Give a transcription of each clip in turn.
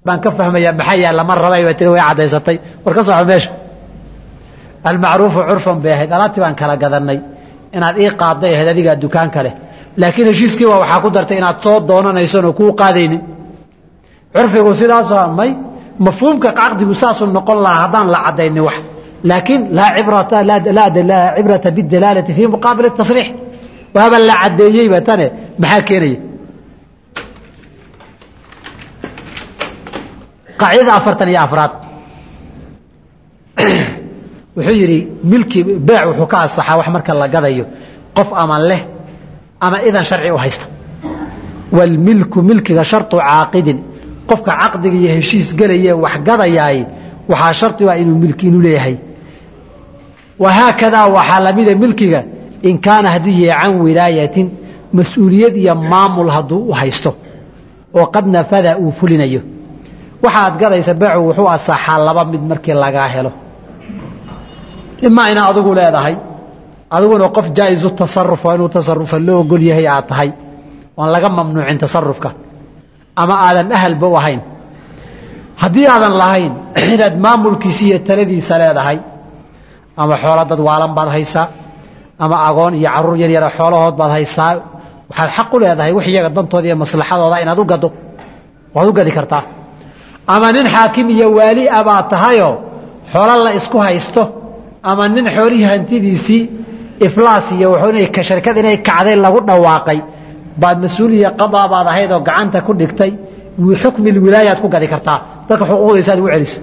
baan ka fahmaya maxaa yaal lama rabay ba tiri way caddaysatay war ka soco meesha almacruufu curfan bay ahayd alaabtii baan kala gadanay inaad ii qaadday ahayd adigaa dukaanka leh laakiin heshiiskii baa waxaa ku dartay inaad soo doonanayson oo kuu qaadaynin curfigu sidaasoo may mafhuumka caqdigu saasuu noqon lahaa haddaan la caddaynin wax laakiin laa cibrata laa cibrata bidalaalati fii muqaabil tasriix waaba la caddeeyeyba tane maxaa keenaya qaacidada afartan iyo afraad wuxuu yidhi milki beec wuxuu ka asaxaa wax marka la gadayo qof ama leh ama idan sharci u haysta wاlmilku milkiga sharطu caaqidin qofka caqdiga iyo heshiis gelaye wax gadayaay waxaa shardi ah inuu milki inu leeyahay wahaakadaa waxaa lamida milkiga in kaana hadduu yahay can wilaayatin mas-uuliyad iyo maamul hadduu u haysto oo qad nafada uu fulinayo waxaad gadaysa beecu wuxuu asaxaa laba mid markii lagaa helo imaa ina adigu leedahay adiguna qof jaa'izu tasaruf oo inuu tasarufa loo ogol yahay aad tahay oon laga mamnuucin tasarufka ama aadan ahalba u ahayn haddii aadan lahayn inaad maamulkiisa iyo taladiisa leedahay ama xoolo dad waalan baad haysaa ama agoon iyo caruur yar yara xoolahood baad haysaa waxaad xaq u leedahay wix iyaga dantooda iyo maslaxadooda inaad u gado waad u gadi kartaa ama nin xaakim iyo waali a baad tahayoo xoolo la isku haysto ama nin xoolihii hantidiisii iflaas iyo wuxuu sharkad inay kacday lagu dhawaaqay baad mas-uuliya qadaa baad ahayd oo gacanta ku dhigtay xukmi wilaayaad ku gadi kartaa dadka xuquuqdaysa ad ugu celiso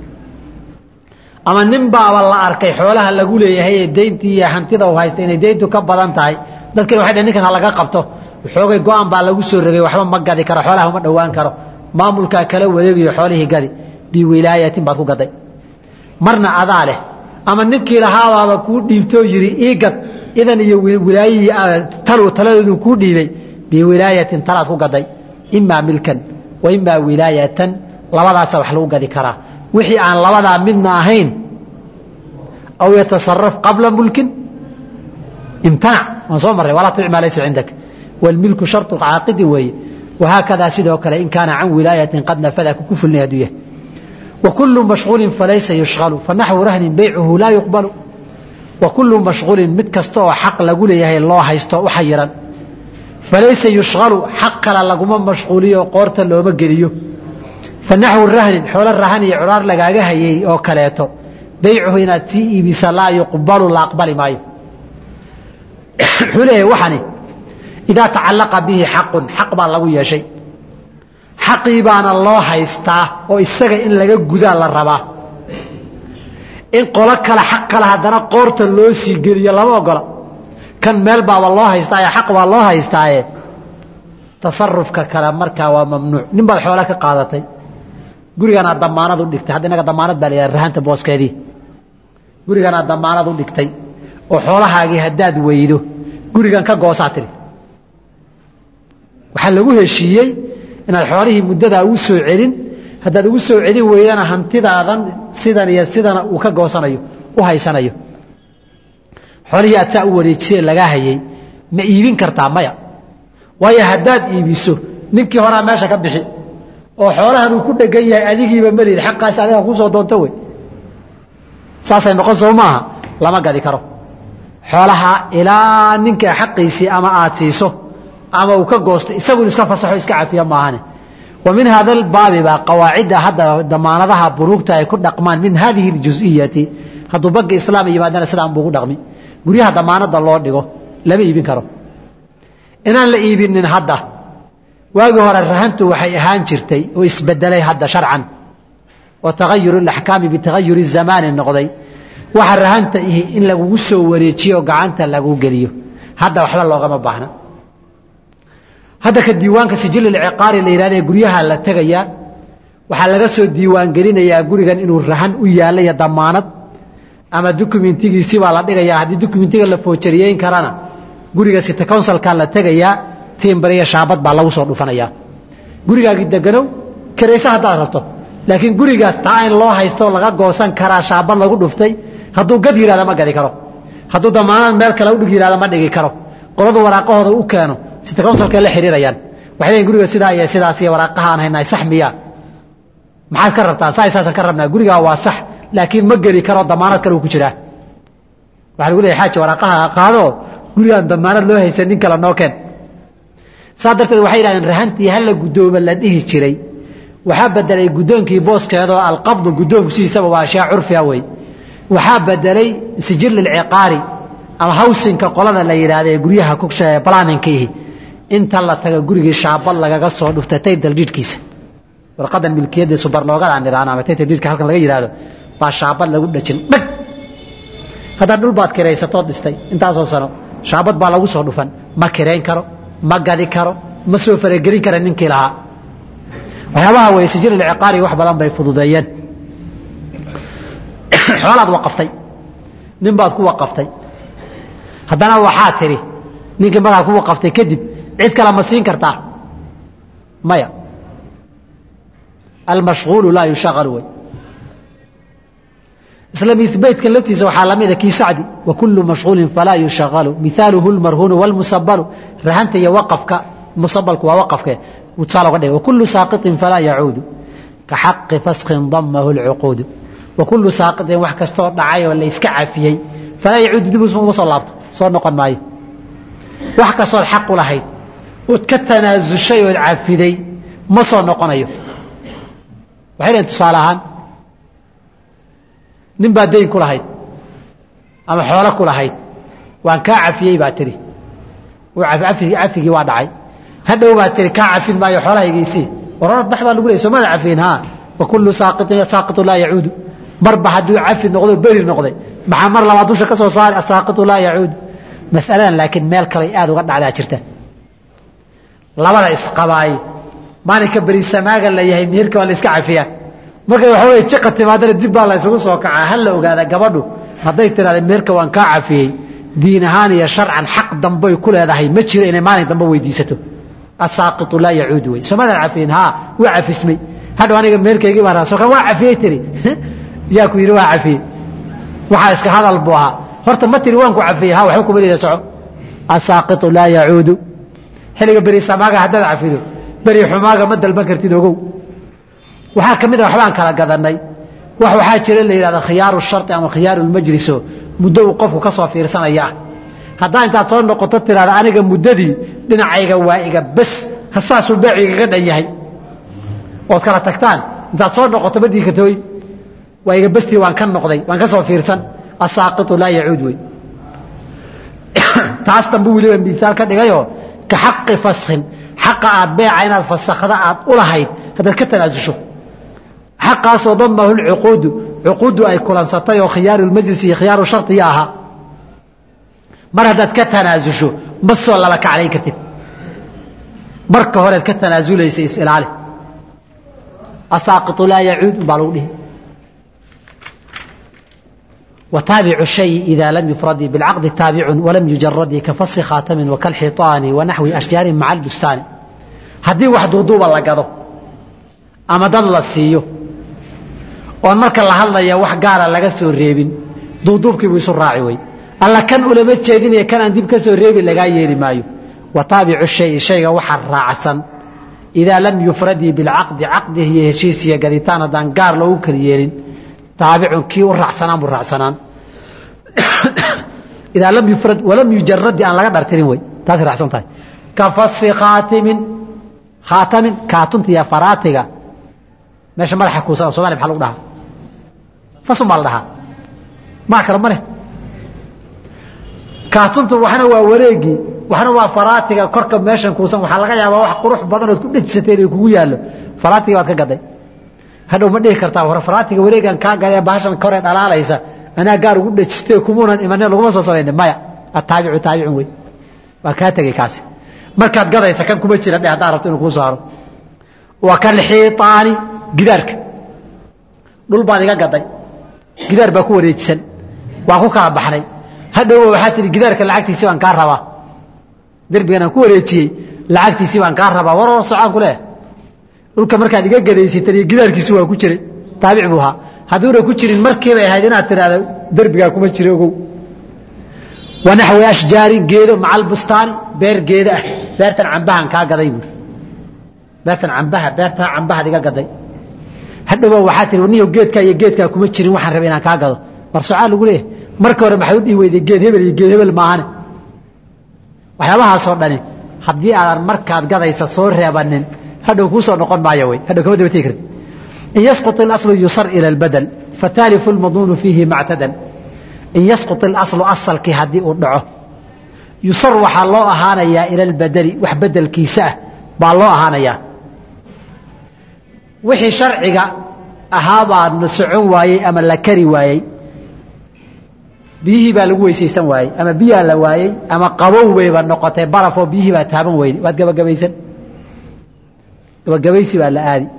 ama nin baaba la arkay xoolaha lagu leeyahay ee deyntii iyo hantida u haysta inay deyntu ka badan tahay dadkina waxay dhn ninkan ha laga qabto xoogay go-aan baa lagu soo rogay waxba ma gadi karo xoolaha uma dhowaan karo maamulkaa kala wareegayo xoolihii gadi biwilaayatin baad ku gaday marna adaa leh ama ninkii lahaabaaba kuu dhiibtoo yidhi ii gad idan iyo wilaayihii talu taladoodu kuu dhiibay biwilaayatin talaad ku gaday imaa milkan wa imaa wilaayatan labadaasa wax lagu gadi karaa wixii aan labadaa midna ahayn aw yatasaraf qabla mulkin imtanac waan soo marray walaa tabic maa laysa cindak wاlmilku sharطu caaqidi weeye wahaakadaa sidoo kale in kaana can wilaayatin qad nafada ku fulnay hadduu yahay وكل مشغuل فlaysa يشغل فنaحو رhن byعhu laa يقبل وكuل مaشغuلi mid kasta oo xaq lagu leeyahay loo haysto u xayiran falaysa يuشغل xaq kale laguma maشغuuliyo qoorta looma geliyo فanaحو rahnin xoolo rahan iyo curaar lagaaga hayay oo kaleeto baycuhu inaad sii iibisa laa yuqbalu la aqbali maayo wuxuu leeyahay waxani إidaa تacalaqa bihi xaqu xaq baa lagu yeeshay xaqii baana loo haystaa oo isaga in laga gudaa la rabaa in qolo kale xaq kale haddana qoorta loo sii geliyo lama ogola kan meel baaba loo haystaaye xaq baa loo haystaaye tasarufka kale markaa waa mamnuuc nin baad xoole ka qaadatay guriganaad damaanad u dhigtay hadda inaga damaanad baa la yidhaha rahanta booskeedii guriganaad damaanad u dhigtay oo xoolahaagii haddaad weydo gurigan ka goosaa tiri waxaa lagu heshiiyey inaad xoolihii muddadaa ugu soo celin haddaad ugu soo celin weydana hantidaadan sidan iyo sidana uu ka goosanayo u haysanayo xoolihii aad saa u wareejisee lagaa hayay ma iibin kartaa maya waayo haddaad iibiso ninkii horaa meesha ka bixi oo xoolahan uu ku dhegan yahay adigiiba melid xaqaas adiga kusoo doonto wey saasay noqon soo maaha lama gadi karo xoolaha ilaa ninka xaqiisii ama aad siiso ama uu ka goosto isagun iska fasaxo iska cafiya maahane wa min hada albaabi baa qawaacidda hadda damaanadaha buruugta ay ku dhaqmaan min hadihi اljuz'iyati hadduu bagga islaam yimaadana sidaan buu ku dhaqmi guryaha damaanada loo dhigo lama iibin karo inaan la iibinin hadda waagii hore rahantu waxay ahaan jirtay oo isbedelay hadda sharcan oo tagayuru اlaxkaami bitagayuri الzamaani noqday waxa rahanta ihi in lagugu soo wareejiyo gacanta lagu geliyo hadda waxba loogama baahna hadda ka diiwaanka sijil ciqaari la yihahda guryaha la tegayaa waxaa laga soo diiwaan gelinayaa gurigan inuu rahan u yaalla iyo damaanad ama dokumentigiisi baa la dhigayaa haddii dokumentiga la foojariyeyn karana guriga city counsilka la tegayaa timbar iyo shaabad baa lagu soo dhufanayaa gurigaagii deganow karayse haddaad rabto laakiin gurigaas taa in loo haysto laga goosan karaa shaabad lagu dhuftay hadduu gad yihahda ma gadi karo hadduu damaanad meel kale udhig yihahda ma dhigi karo qoladu waraaqahooda u keeno city counsilka la xiriirayaan waxay leeyiin guriga sidaa iyo sidaas iyo waraaqaha aan haynaa sax miyaa maxaad ka rabtaa saa saasaan ka rabnaa gurigaa waa sax laakiin ma geli karo damaanad kale uu ku jiraa waxaa lagu leeyahy xaaji waraaqaha qaadoo gurigaan damaanad loo haysan nin kale noo keen saa darteed waxay yidhahdeen rahantii hala guddooma la dhihi jiray waxaa bedelay guddoonkii booskeedoo alqabdu guddoonku sidiisaba waa ashyaa curfiga wey waxaa bedelay sijil lilciqaari ama hawsinka qolada la yidhaahda ee guryaha balaninkiihi inta la taga gurigii shaabad lagaga soo dhuftatay daldhiidhkiisa warqadan milkiyadda subarnoogada aan idhaahno ama taytadhiidhka halkan laga yidhaahdo baa shaabad lagu dhajin dhag haddaad dhul baad kiraysatood dhistay intaasoo sano shaabad baa lagu soo dhufan ma kirayn karo ma gadi karo ma soo faragelin kara ninkii lahaa waxyaabaha wey sijil ilciqaari wax badan bay fududeeyeen xoolaad waqaftay nin baad ku waqaftay haddana waxaa tidhi ninkii markaad ku waqaftay kadib cid kale ma siin kartaa maya almashغuulu laa yushagalu wey isla baytkan laftiisa waxaa lamida kii sacdi wakulu mashغuulin falaa yushagalu mihaaluhu اlmarhuunu wاlmusabalu rahanta iyo waqafka musabalku waa waqafke tusaale uga dhig wakulu saaqiطin falaa yacuudu ka xaqi faskin damahu اlcuquudu wakulu saaqiطin wax kastoo dhacay oo la iska cafiyey falaa yacuudu dib uma soo laabto soo noqon maayo wax kastood xaq u lahayd ood ka tanaasushay ood cafiday ma soo noqonayo waxay dhaheen tusaale ahaan nin baa dayn ku lahayd ama xoolo ku lahayd waan kaa cafiyey baa tihi cafigii waa dhacay hadhow baa tihi kaa cafin maayo xoolahaygiisii warorad bax baa lagu leey soomada cafiyin ha wakulu saaqiطin saaqiطu laa yacuudu marba hadduu cafi noqdo beri noqday maxaa mar labaad dusha ka soo saari asaaqiطu laa yacuudu masaladan laakiin meel kaley aad uga dhacdaa jirta labada isqabaay maalinka berisamaaga la yahay meherka waa la iska cafiyaa markay waxa wey jiqa timaadana dib baa la ysugu soo kacaa ha la ogaada gabadhu hadday tidhahda meherka waan kaa cafiyey diin ahaan iyo sharcan xaq dambay ku leedahay ma jiro inay maalin dambe weydiisato asaaqiطu laa yacuudu wey somadan cafiyin haa waa cafismay hadhow aniga meherkaygii baan raso kan waa cafiyey tiri yaa ku yidhi waa cafiyey waxaa iska hadal buu ahaa horta ma tiri waan ku cafiyey ha waxba kuma leeda soco asaaqiطu laa yacuudu xilliga beri samaaga haddaad cafido beri xumaaga ma dalban kartid ogow waxaa ka mid a waxbaan kala gadanay wax waxaa jira la yidhahda khiyaaru shardi ama khiyaaru lmajliso muddo uu qofku ka soo fiirsanaya ah haddaa intaad soo noqoto tidhahda aniga muddadii dhinacayga waa iga bes hasaasuu beecu igaga dhan yahay ood kala tagtaan intaad soo noqoto ma dhiikatooy waa iga bestii waan ka noqday waan ka soo fiirsan asaaqiطu laa yacuud wey taas dambe weliba miaal ka dhigayoo ka xaqi faskin xaqa aad beeca inaad fasakhda aad u lahayd haddaad ka tanaasusho xaqaasoo damahu lcuquudu cuquuddu ay kulansatay oo khiyaaru lmajlis iyo khiyaaru shardiya ahaa mar haddaad ka tanaasusho ma soo laba kaclayn kartid marka horead ka tanaasulaysa isilaali asaaqiطu laa yacuud umbaa lagu dhihi وtaaبع الشhayء إذا lm يفرd بالcقد taaبع وlm يujaرd kaفص khاaتم وكالحiطاaن وaنaحوi أشhجاaر مaعa البستاaن haddii wax duuduuba la gado ama dad la siiyo oon marka la hadlaya wax gaara laga soo reebin duuduubkiibuu isu raaci wey alla kan ulama jeedinaya kanaan dib ka soo reebi lagaa yeeli maayo وataaبع الشhayء shayga waxa raacsan إidaa lam yufradii biاlcaqdi caqdi iyo heshiis iyo gaditaan haddaan gaar loogu kala yeelin taabicun kii u raacsanaan buu raacsanaan idaa lam yufrad walam yujaradi aan laga dhartirin wey taasay raacsan tahay ka fasi khaatimin khaatamin kaatunta iyo faraatiga meesha madaxa kuusan somaliya maxaa lagu dhahaa fasun baa la dhahaa maa kale ma leh kaatuntu waxna waa wareegii waxna waa faraatiga korka meeshan kuusan waxaa laga yaabaa wax qurux badan ood ku dhejsateen ay kugu yaallo faraatiga baad ka gaday hadhow ma dhihi kartaa war faraatiga wareegan kaa gadee bahashan kore dhalaalaysa anaa gaar ugu dhejistay kumuunan imanin laguma soo samaynin maya ataabicu taabicun wey waa kaa tegey kaasi markaad gadaysa kan kuma jira dhe haddaa rabto inuu kuu soo haro wa kalxiiطaani gidaarka dhul baan iga gaday gidaar baa ku wareejisan waan ku kala baxnay hadhow waxaa tihi gidaarka lacagtiisii baan kaa rabaa derbigan aan ku wareejiyey lacagtiisii baan kaa rabaa war war socaan ku leeh dhulka markaad iga gadaysatan iyo gidaarkiisu waa ku jiray taabic buu ahaa hadduuna ku jirin markiibay ahayd inaad tidhaahdo derbigaa kuma jira ogow wanaxwi ashjaarin geedo maca albustaani beer geeda ah beertan cambahan kaa gaday buuri beertan cambaha beertaa cambahaad iga gaday hadhowa waxaa tihi niyo geedkaa iyo geedkaa kuma jirin waxaan rabay inaan kaa gado war socaa lagu leeyahay marka hore maxaad u dhihi weyday geed hebel iyo geed hebel maahane waxyaabahaasoo dhani haddii aadan markaad gadaysa soo reebanin hadhow kuu soo noqon maayo wey hadhow kama daba tegi karti in yasqut اlaslu yusar ila اlbadel fataalifu lmadmuunu fiihi mactadan in yasqut اlaslu asalkii haddii uu dhaco yusar waxaa loo ahaanayaa ila اlbadeli wax bedelkiisa ah baa loo ahaanayaa wixii sharciga ahaabaa na socon waayey ama la kari waayey biyihii baa lagu weysaysan waayey ama biyaa la waayey ama qabow bayba noqotay barafoo biyihii baa taaban weyday waad gabagabaysan gabagabaysi baa la aadi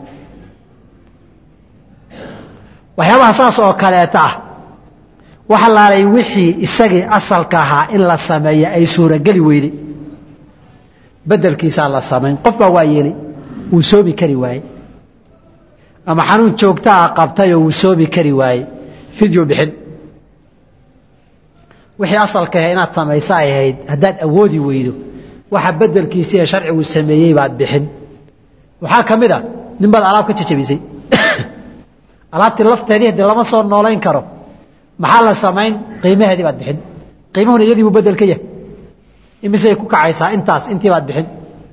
waxyaabaha saas oo kaleeta ah waxa laalay wixii isagii asalka ahaa in la sameeya ay suurogeli weyday bedelkiisaa la samayn qof baa waa yeelay wuu soomi kari waayey ama xanuun joogtaa qabtayoo wuu soomi kari waayey fidyo bixin wixii asalka ah inaad samayso ay ahayd haddaad awoodi weydo waxa bedelkiisii ee sharcigu sameeyey baad bixin waxaa ka mid a nin baad alaab ka jajabisay alaabtii lafteedii hadii lama soo noolayn karo maxaa la samayn qiimaheedii baad bixin qiimuhuna iyadii buu bedel ka yahay imisay ku kacaysaa intaas intii baad bixin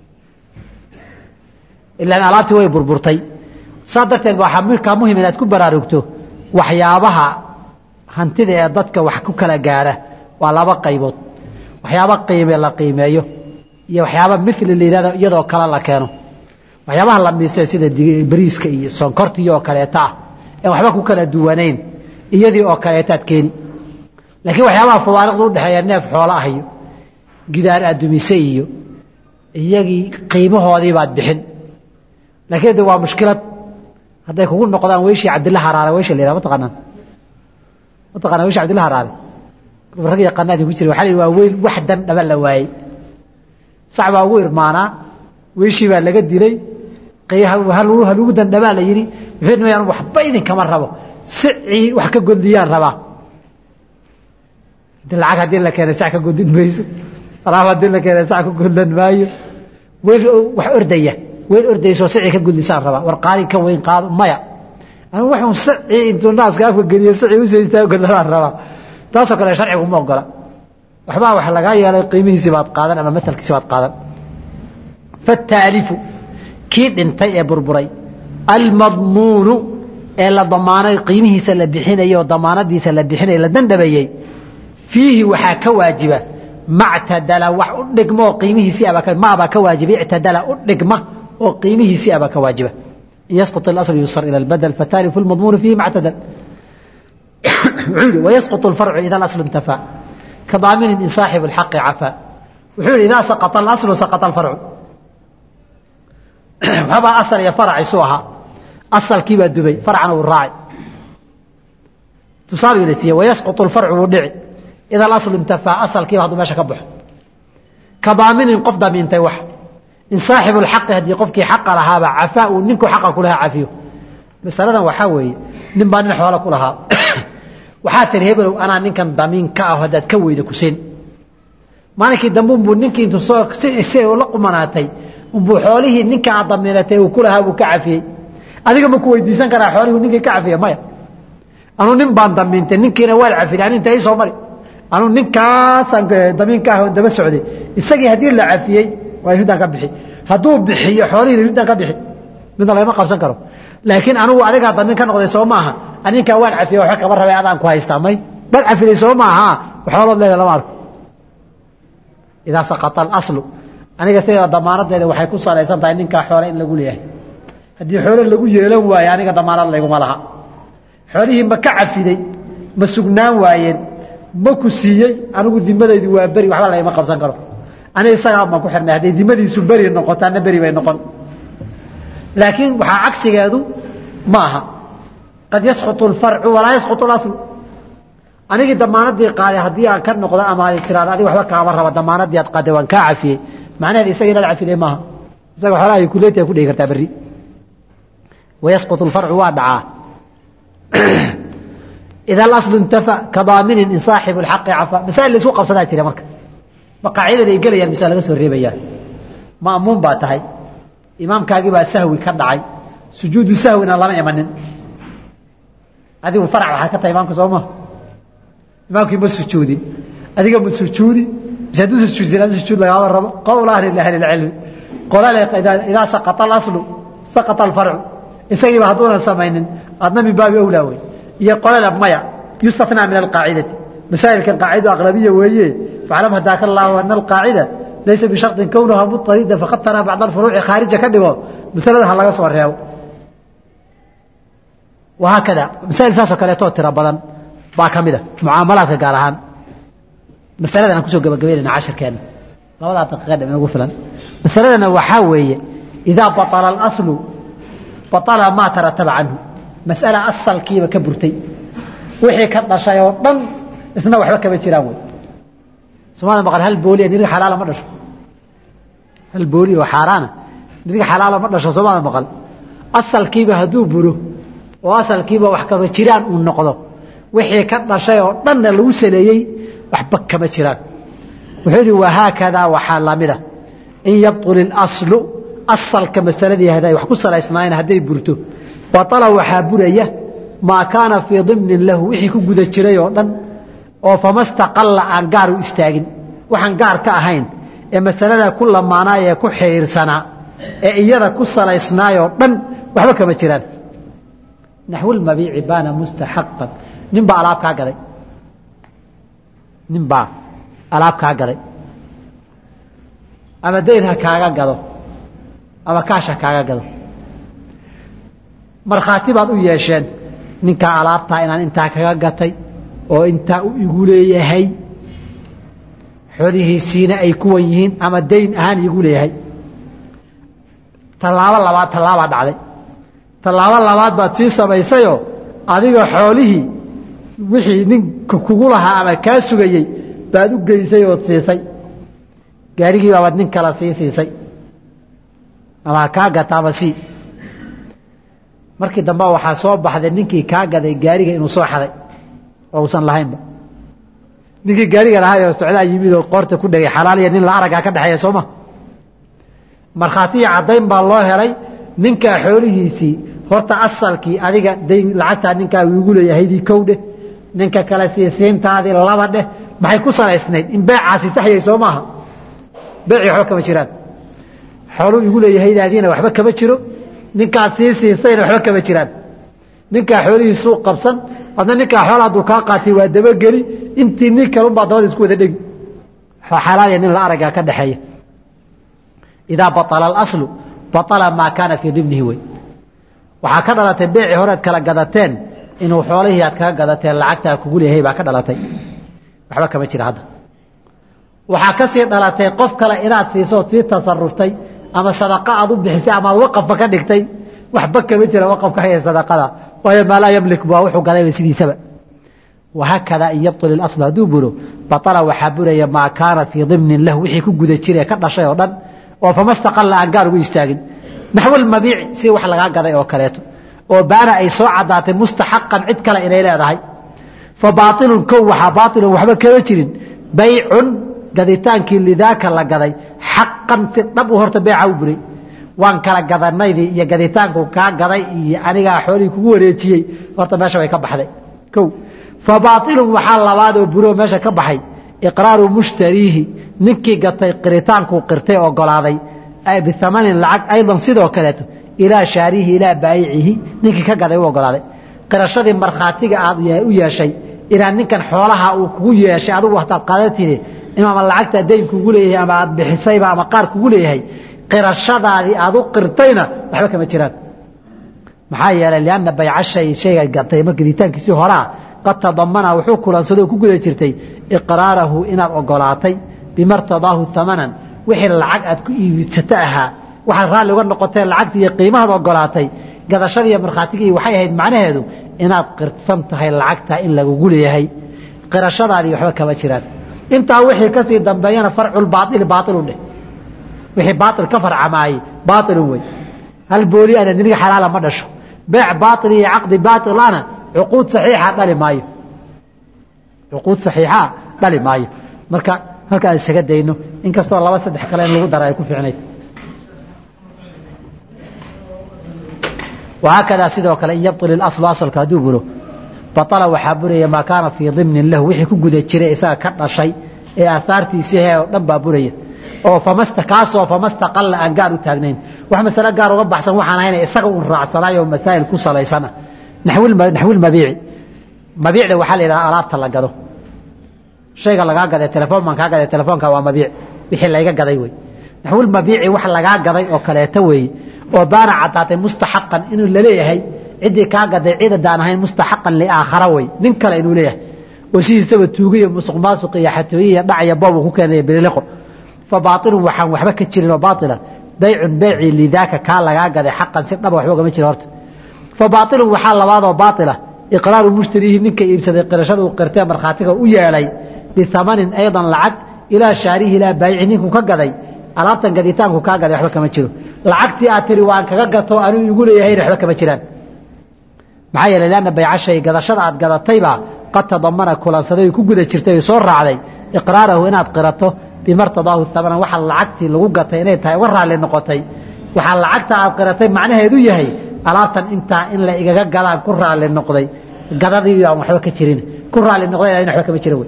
ilaan alaabtii way burburtay saa darteed waxaa markaa muhim inaad ku baraarugto waxyaabaha hantida ee dadka wax ku kala gaara waa laba qaybood waxyaaba qiime la qiimeeyo iyo waxyaaba mili la yihahdo iyadoo kale la keeno waxyaabaha la miise sida bariiska iyo sonkortii oo kaleeta ah ee waxba ku kala duwanayn iyadii oo kaleetaad keeni laakiin waxyaabaha fawaariqda udhexeeya neef xoolo ah iyo gidaar adumise iyo iyagii qiimahoodii baad bixin laakiin de waa mushkilad hadday kugu noqdaan weyshii cabdilla haraare weysha la yihah mataqaanaan mataqana weyshi cabdilla haraare rag yaqaanaadi ku jira waxa la yidhi waa weyl wax dan dhaba la waayey sac baa ugu irmaanaa weyshii baa laga dilay halugu dandhabaa la yidhi wuxuu nimayaan waxba idinkama rabo sicii wax ka godliyaan rabaa lacag haddii la keenay sac ka godin mayso alaab haddii la keenay sac ka godlan maayo weyl wax ordaya weyl ordaysoo sicii ka godlisaan rabaa war qaalin ka weyn qaado maya anigu waxun sicii intuu naaska afka geliyo sicii usoo istaago godlanaan rabaa taasoo kale sharcigu ma ogola waxbaa wax lagaa yeelay qiimihiisii baad qaadan ama matalkiisi baad qaadan fataalifu kii dhintay ee burburay almadmuunu ee la damaanay qiimihiisa la bixinayay oo damaanadiisa la bixinaya la dandhabayey fiihi waxaa ka waajiba mactadala wax u dhigma oo qiimihiisii maabaa ka waajiba ictadala u dhigma oo qiimihiisii abaa ka waajiba in yasqط اlasl yusar ilى اlbadl fataalifu اlmadmuunu fiihi mactadal wuxuu yihi wayasqط اlfarcu ida اlasl intafaa kadaaminin in saaxibu اlxaqi cafaa wuxuu yihi idaa saqطa اlaslu saqطa اlfarcu waxbaa asal iyo farac isu ahaa asalkii baa dubay farcana wuu raacay tusaale ila siiye wayasquط اlfarcu wuu dhici ida alaslu intafaa asalkiiba hadduu meesha ka baxo ka daaminin qof damiintay wax in saaxibu اlxaqi haddii qofkii xaqa lahaaba cafaa uu ninkuu xaqa ku lahaa cafiyo masaladan waxaa weeye nin baa nin xoolo ku lahaa waxaa tiri hebelow anaa ninkan damiin ka ah haddaad ka weyda kusin maalinkii dambe unbuu ninkii intuu soo si la qumanaatay unbuu xoolihii ninka aad damiinatay uu ku lahaa buu ka cafiyey adiga ma ku weydiisan karaa xoolihii ninkii ka cafiya maya anuu nin baan damiintay ninkiina waad cafiyay aninta ii soo mari anuu ninkaasaan damiinka ah daba socday isagii haddii la cafiyey waa ridaan ka bixi hadduu bixiyo xoolihii ridaan ka bixi midna lagama qabsan karo laakiin anugu adigaa damiin ka noqday soo maaha aninkaa waan cafiyey waxba kama rabay adaan ku haystaa may bal cafiday soo maaha xoolood leeda lama arko idaa saqata alaslu aniga sideeda damaanadeeda waxay ku salaysan tahay ninkaa xoole in lagu leeyahay haddii xoole lagu yeelan waayo aniga damaanad layguma laha xoolihii ma ka cafiday ma sugnaan waayeen ma ku siiyey anigu dimadaydu waa beri waxba lagama qabsan karo aniga isagaa baan ku xirnay hadday dimadiisu beri noqotaana beri bay noqon laakiin waxaa cagsigeedu ma aha qad yasquط اlfarcu walaa yasquط اlaslu anigii damaanadii qaaday haddii aan ka noqdo ama ay tiraado adig waxba kaama raba damaanadii aad qaaday waan kaa cafiyey macnaheed isaga inaad cafiday maaha isaga xoolaha ay kuleetiya ku dhigi kartaa berri wayasquط اlfarcu waa dhacaa ida alaslu intafa kadaaminin in saaxibu اlxaqi cafa masaa'il la isku qabsadaa jira marka ma qaacidada ay gelayaan mise laga soo reebayaan ma'muum baa tahay imaamkaagii baa sahwi ka dhacay sujuudu sahwina lama imanin adigu farac waxaad ka tahay imaamka soo maa imaamkii ma sujuudin adiga ma sujuudi mise hadduu sujuudin adi sujuud lagaama rabo qowl ahli ahli lcilmi qolale idaa saqata alaslu saqata alfarcu isagiiba hadduunan samaynin adna min baabi awlaa wey iyo qolale maya yustatnaa min alqaacidati masaa'ilkan qaacido aqlabiya weeye faclam hadaaka allahu ana alqaacida laysa bisharطin kownaha muطarida faqad taraa bacd alfuruuci khaarija ka dhigo masalada ha laga soo reebo wahaakada masaa'il saasoo kaleetoo tiro badan baa ka mid a mucaamalaadka gaar ahaan masaladan aan kusoo gabagabaynayna cashirkeenna labadaa daqiiqa dham inagu filan masaladana waxaa weeye idaa baطala اlaslu baطala maa tarataba canhu mas'ala asalkiiba ka burtay wixii ka dhashay oo dhan isna waxba kama jiraan wey somaada maqan hal booliya niriga xalaala ma dhasho hal booli oo xaaraana niriga xalaala ma dhasho somaada maqan asalkiiba hadduu buro oo asalkiiba wax kama jiraan uu noqdo wixii ka dhashay oo dhanna lagu saleeyey waxba kama jiraan wuxuu yidhi wahaakadaa waxaa lamida in yabطul اlaslu asalka masaladii haday wax ku salaysnaayeen hadday burto baطala waxaa buraya maa kaana fii dimnin lahu wixii ku guda jiray oo dhan oo fama staqalla aan gaar u istaagin waxaan gaar ka ahayn ee masalada ku lamaanaay ee ku xiriirsanaa ee iyada ku salaysnaayoo dhan waxba kama jiraan naxwulmabiici baana mustaxaqan nin baa alaab kaa gaday nin baa alaab kaa gaday ama dayn ha kaaga gado ama kaash ha kaaga gado markhaati baad u yeesheen ninkaa alaabtaa inaan intaa kaga gatay oo intaa u igu leeyahay xolihiisiina ay kuwan yihiin ama dayn ahaan igu leeyahay tallaabo labaad tallaabaa dhacday tallaabo labaad baad sii samaysayoo adiga xoolihii wixii ninka kugu lahaa ama kaa sugayey baad u geysay ood siisay gaarigii baabaad nin kala sii siisay ama kaa gata ama sii markii dambe waxaa soo baxday ninkii kaa gaday gaariga inuu soo xaday oo usan lahaynba ninkii gaariga lahaa oo socdaa yimid oo qoorta ku dhegay xalaaliya nin la aragaa ka dhexeeya sooma markhaatiya caddayn baa loo helay ninkaa xoolihiisii horta asalkii adiga dayn lacagtaa ninkaa iigu leeyahaydii kow dheh ninka kale siisiintaadii laba dheh maxay ku salaysnayd in beecaasi saxyay soo maaha beecii waxba kama jiraan xooluu igu leeyahaydaadiina waxba kama jiro ninkaa sii siisayna waxba kama jiraan ninkaa xoolihii suuq qabsan adna ninkaa xoola hadduu kaa qaatay waa dabageli intii nin kalunbaa dabada isku wada dhegi xalaaliya nin la aragaa ka dhexeeya idaa baطala alaslu baطala maa kaana fii dimnihi wey waxaa ka dhalatay beecii horead kala gadateen inuu xoolihii aad kaga gadateen lacagtaa kugu leeyahay baa ka dhalatay waxba kama jira hadda waxaa ka sii dhalatay qof kale inaad siisood sii tasaruftay ama sadaqa aad u bixisay ama aad waqafka ka dhigtay waxba kama jira waqafka haya sadaqada waayo maa laa yamlik waa wuxuu gadayba sidiisaba wahaakada in yabطil اlasl hadduu buro baطala waxaa buraya maa kaana fii dimnin lahu wixii ku guda jire ka dhashay oo dhan oo fama staqalla aan gaar ugu istaagin naxw lmabiici si wax lagaa gaday oo kaleeto oo baana ay soo caddaatay mustaxaqan cid kale inay leedahay fa baailun kow waxaa baailun waxba kama jirin baycun gaditaankii lidaaka la gaday xaqan si dhab u horta beeca u buray waan kala gadanaydii iyo gaditaanku kaa gaday iyo anigaa xoolihii kugu wareejiyey horta meesha bay ka baxday kow fa baailun waxaa labaad oo buroo meesha ka baxay iqraaru mushtariihi ninkii gatay qiritaankuu qirtay ogolaaday biamanin lacag aydan sidoo kaleeto ilaa shaarihi ilaa baayicihi ninkii ka gaday u ogolaaday qirashadii markhaatiga aad u yeeshay inaa ninkan xoolaha uu kugu yeeshay adugu hataad qaadatide inuu ama lacagtaa dayn kugu leeyahay ama aad bixisayba ama qaar kugu leeyahay qirashadaadii aad u qirtayna waxba kama jiraan maxaa yeelay lianna bayca shay shayga gatay mar gaditaankiisii horaa qad tadamana wuxuu kulansadoo ku guda jirtay iqraarahu inaad ogolaatay bimartadaahu amanan wixii lacag aad ku iibsato ahaa waxaad raalli uga noqoteen lacagtii iyo qiimahaad ogolaatay gadashadiiyo markhaatigii waxay ahayd macnaheedu inaad qirsan tahay lacagtaa in lagugu leeyahay qirashadaadii waxba kama jiraan intaa wixii kasii dambeeyana farculbaaili baailu dheh wixii baail ka farcamaayey baailun wey hal booli ana niniga xalaala ma dhasho beec baail iyo caqdi baailana cuquud saxiixa dhali maayo cuquud saxiixa dhali maayo marka halkaan isaga dayno inkastoo laba saddex kale in lagu dara ay ku fiicnayd wahaakadaa sidoo kale in yabطil ilaslu asalka hadduu buro baطala waxaa buraya maa kaana fii dimnin lahu wixii ku guda jiray isaga ka dhashay ee aahaartiisii he oo dhan baa buraya oo famasta kaasoo famastaqalla aan gaar u taagnayn wax masale gaar uga baxsan waxaan ahayna isaga un raacsanaay oo masaa'il ku salaysana naxwilmabiici mabiicda waxaa la yidhaha alaabta la gado shayga lagaa gaday telefoon baan kaa gaday telefoonka waa mabiic wixii layga gaday wey naxwilmabiici wax lagaa gaday oo kaleeto weeye oo baana caddaatay mustaxaqan inuu laleeyahay ciddii kaa gaday ciidadaan ahayn mustaxaqan liaakhara wey nin kale inuu leeyahay oo sidiisaba tuugiyo musuq maasuq iyo xatooyi iyo dhacya boobu ku keenaya bililiqo fa baailun waxaan waxba ka jirin oo baaila baycun beycii lidaaka kaa lagaa gaday xaqan si dhaba waxba ugama jira horta fa baailun waxaa labaadoo baaila iqraaru mushtariihi ninka iibsaday qirashada uu qirtee markhaatiga u yeelay biamanin aydan lacag ilaa shaarihi ilaa baayici ninkuu ka gaday alaabtan gaditaanku kaa gaday waxba kama jiro lacagtii aad tiri waan kaga gato anuu igu leeyahayna waxba kama jiraan maxaa yeeley lanna bayca shay gadashada aad gadataybaa qad tadamana kulansaday ku guda jirtay soo raacday iqraarahu inaad qirato bimartadaahu amanan waxa lacagtii lagu gatay inay tahay uga raalli noqotay waxaa lacagta aad qiratay macnaheedu yahay alaabtan intaa in la igaga gadaan ku raalli noqday gadadii aan waxba ka jirin ku raalli noqday in waxba kama jira wey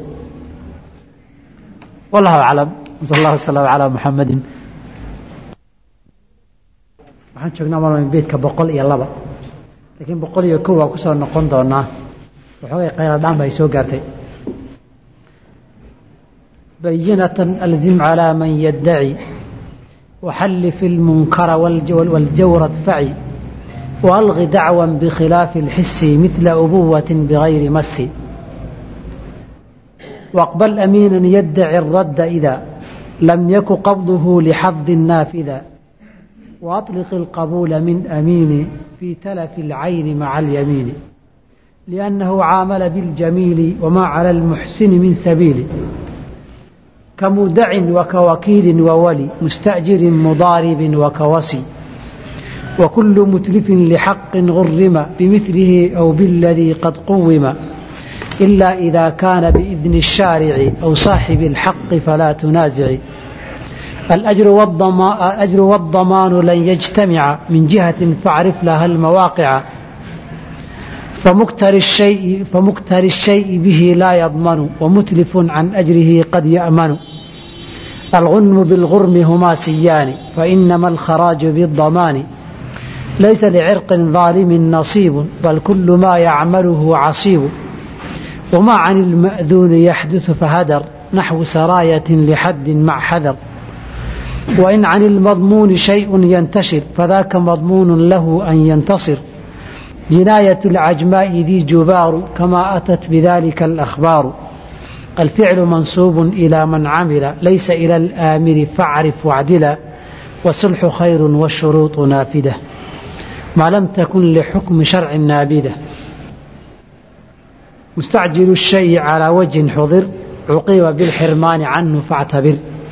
wallahu aclam sal allah wasalam calaa muxamadin waxaan joognaa malin beedka boqol iyo laba laakiin boqol iyo kow waa kusoo noqon doonaa waxoogay qayladhaan ba ay soo gaartay bayinatan alzim calaa man yaddaci waxallif ilmunkara waljawra adfaci waalqi dacwan bikhilaafi اlxisi midla ubuwatin bigayri masi waqbal amiina yaddaci اradda ida lam yaku qabduhu lixadi naafida وأطلق القبول من أمين في تلف العين مع اليمين لأنه عامل بالجميل وما على المحسن من سبيل كمودع وكوكيل وولي مستأجر مضارب وكوصي وكل متلف لحق غرم بمثله أو بالذي قد قوم إلا إذا كان بإذن الشارع أو صاحب الحق فلا تنازع الأجر والضمان, الأجر والضمان لن يجتمع من جهة فاعرف لها المواقع فمكتر الشيء, فمكتر الشيء به لا يضمن ومتلف عن أجره قد يأمن الغنم بالغرم هما سيان فإنما الخراج بالضمان ليس لعرق ظالم نصيب بل كل ما يعمله عصيب وما عن المأذون يحدث فهدر نحو سراية لحد مع حذر وإن عن المضمون شيء ينتشر فذاك مضمون له أن ينتصر جناية العجماء ذي جبار كما أتت بذلك الأخبار الفعل منصوب إلى من عمل ليس إلى الآمر فاعرف واعدلا والصلح خير والشروط نافدة ما لم تكن لحكم شرع نابذة مستعجل الشيء على وجه حضر عقيب بالحرمان عنه فاعتبر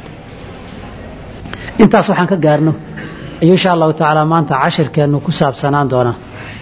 intaas waxaan ka gaarno ayuu insha allahu tacaala maanta cashirkeennu ku saabsanaan doonaa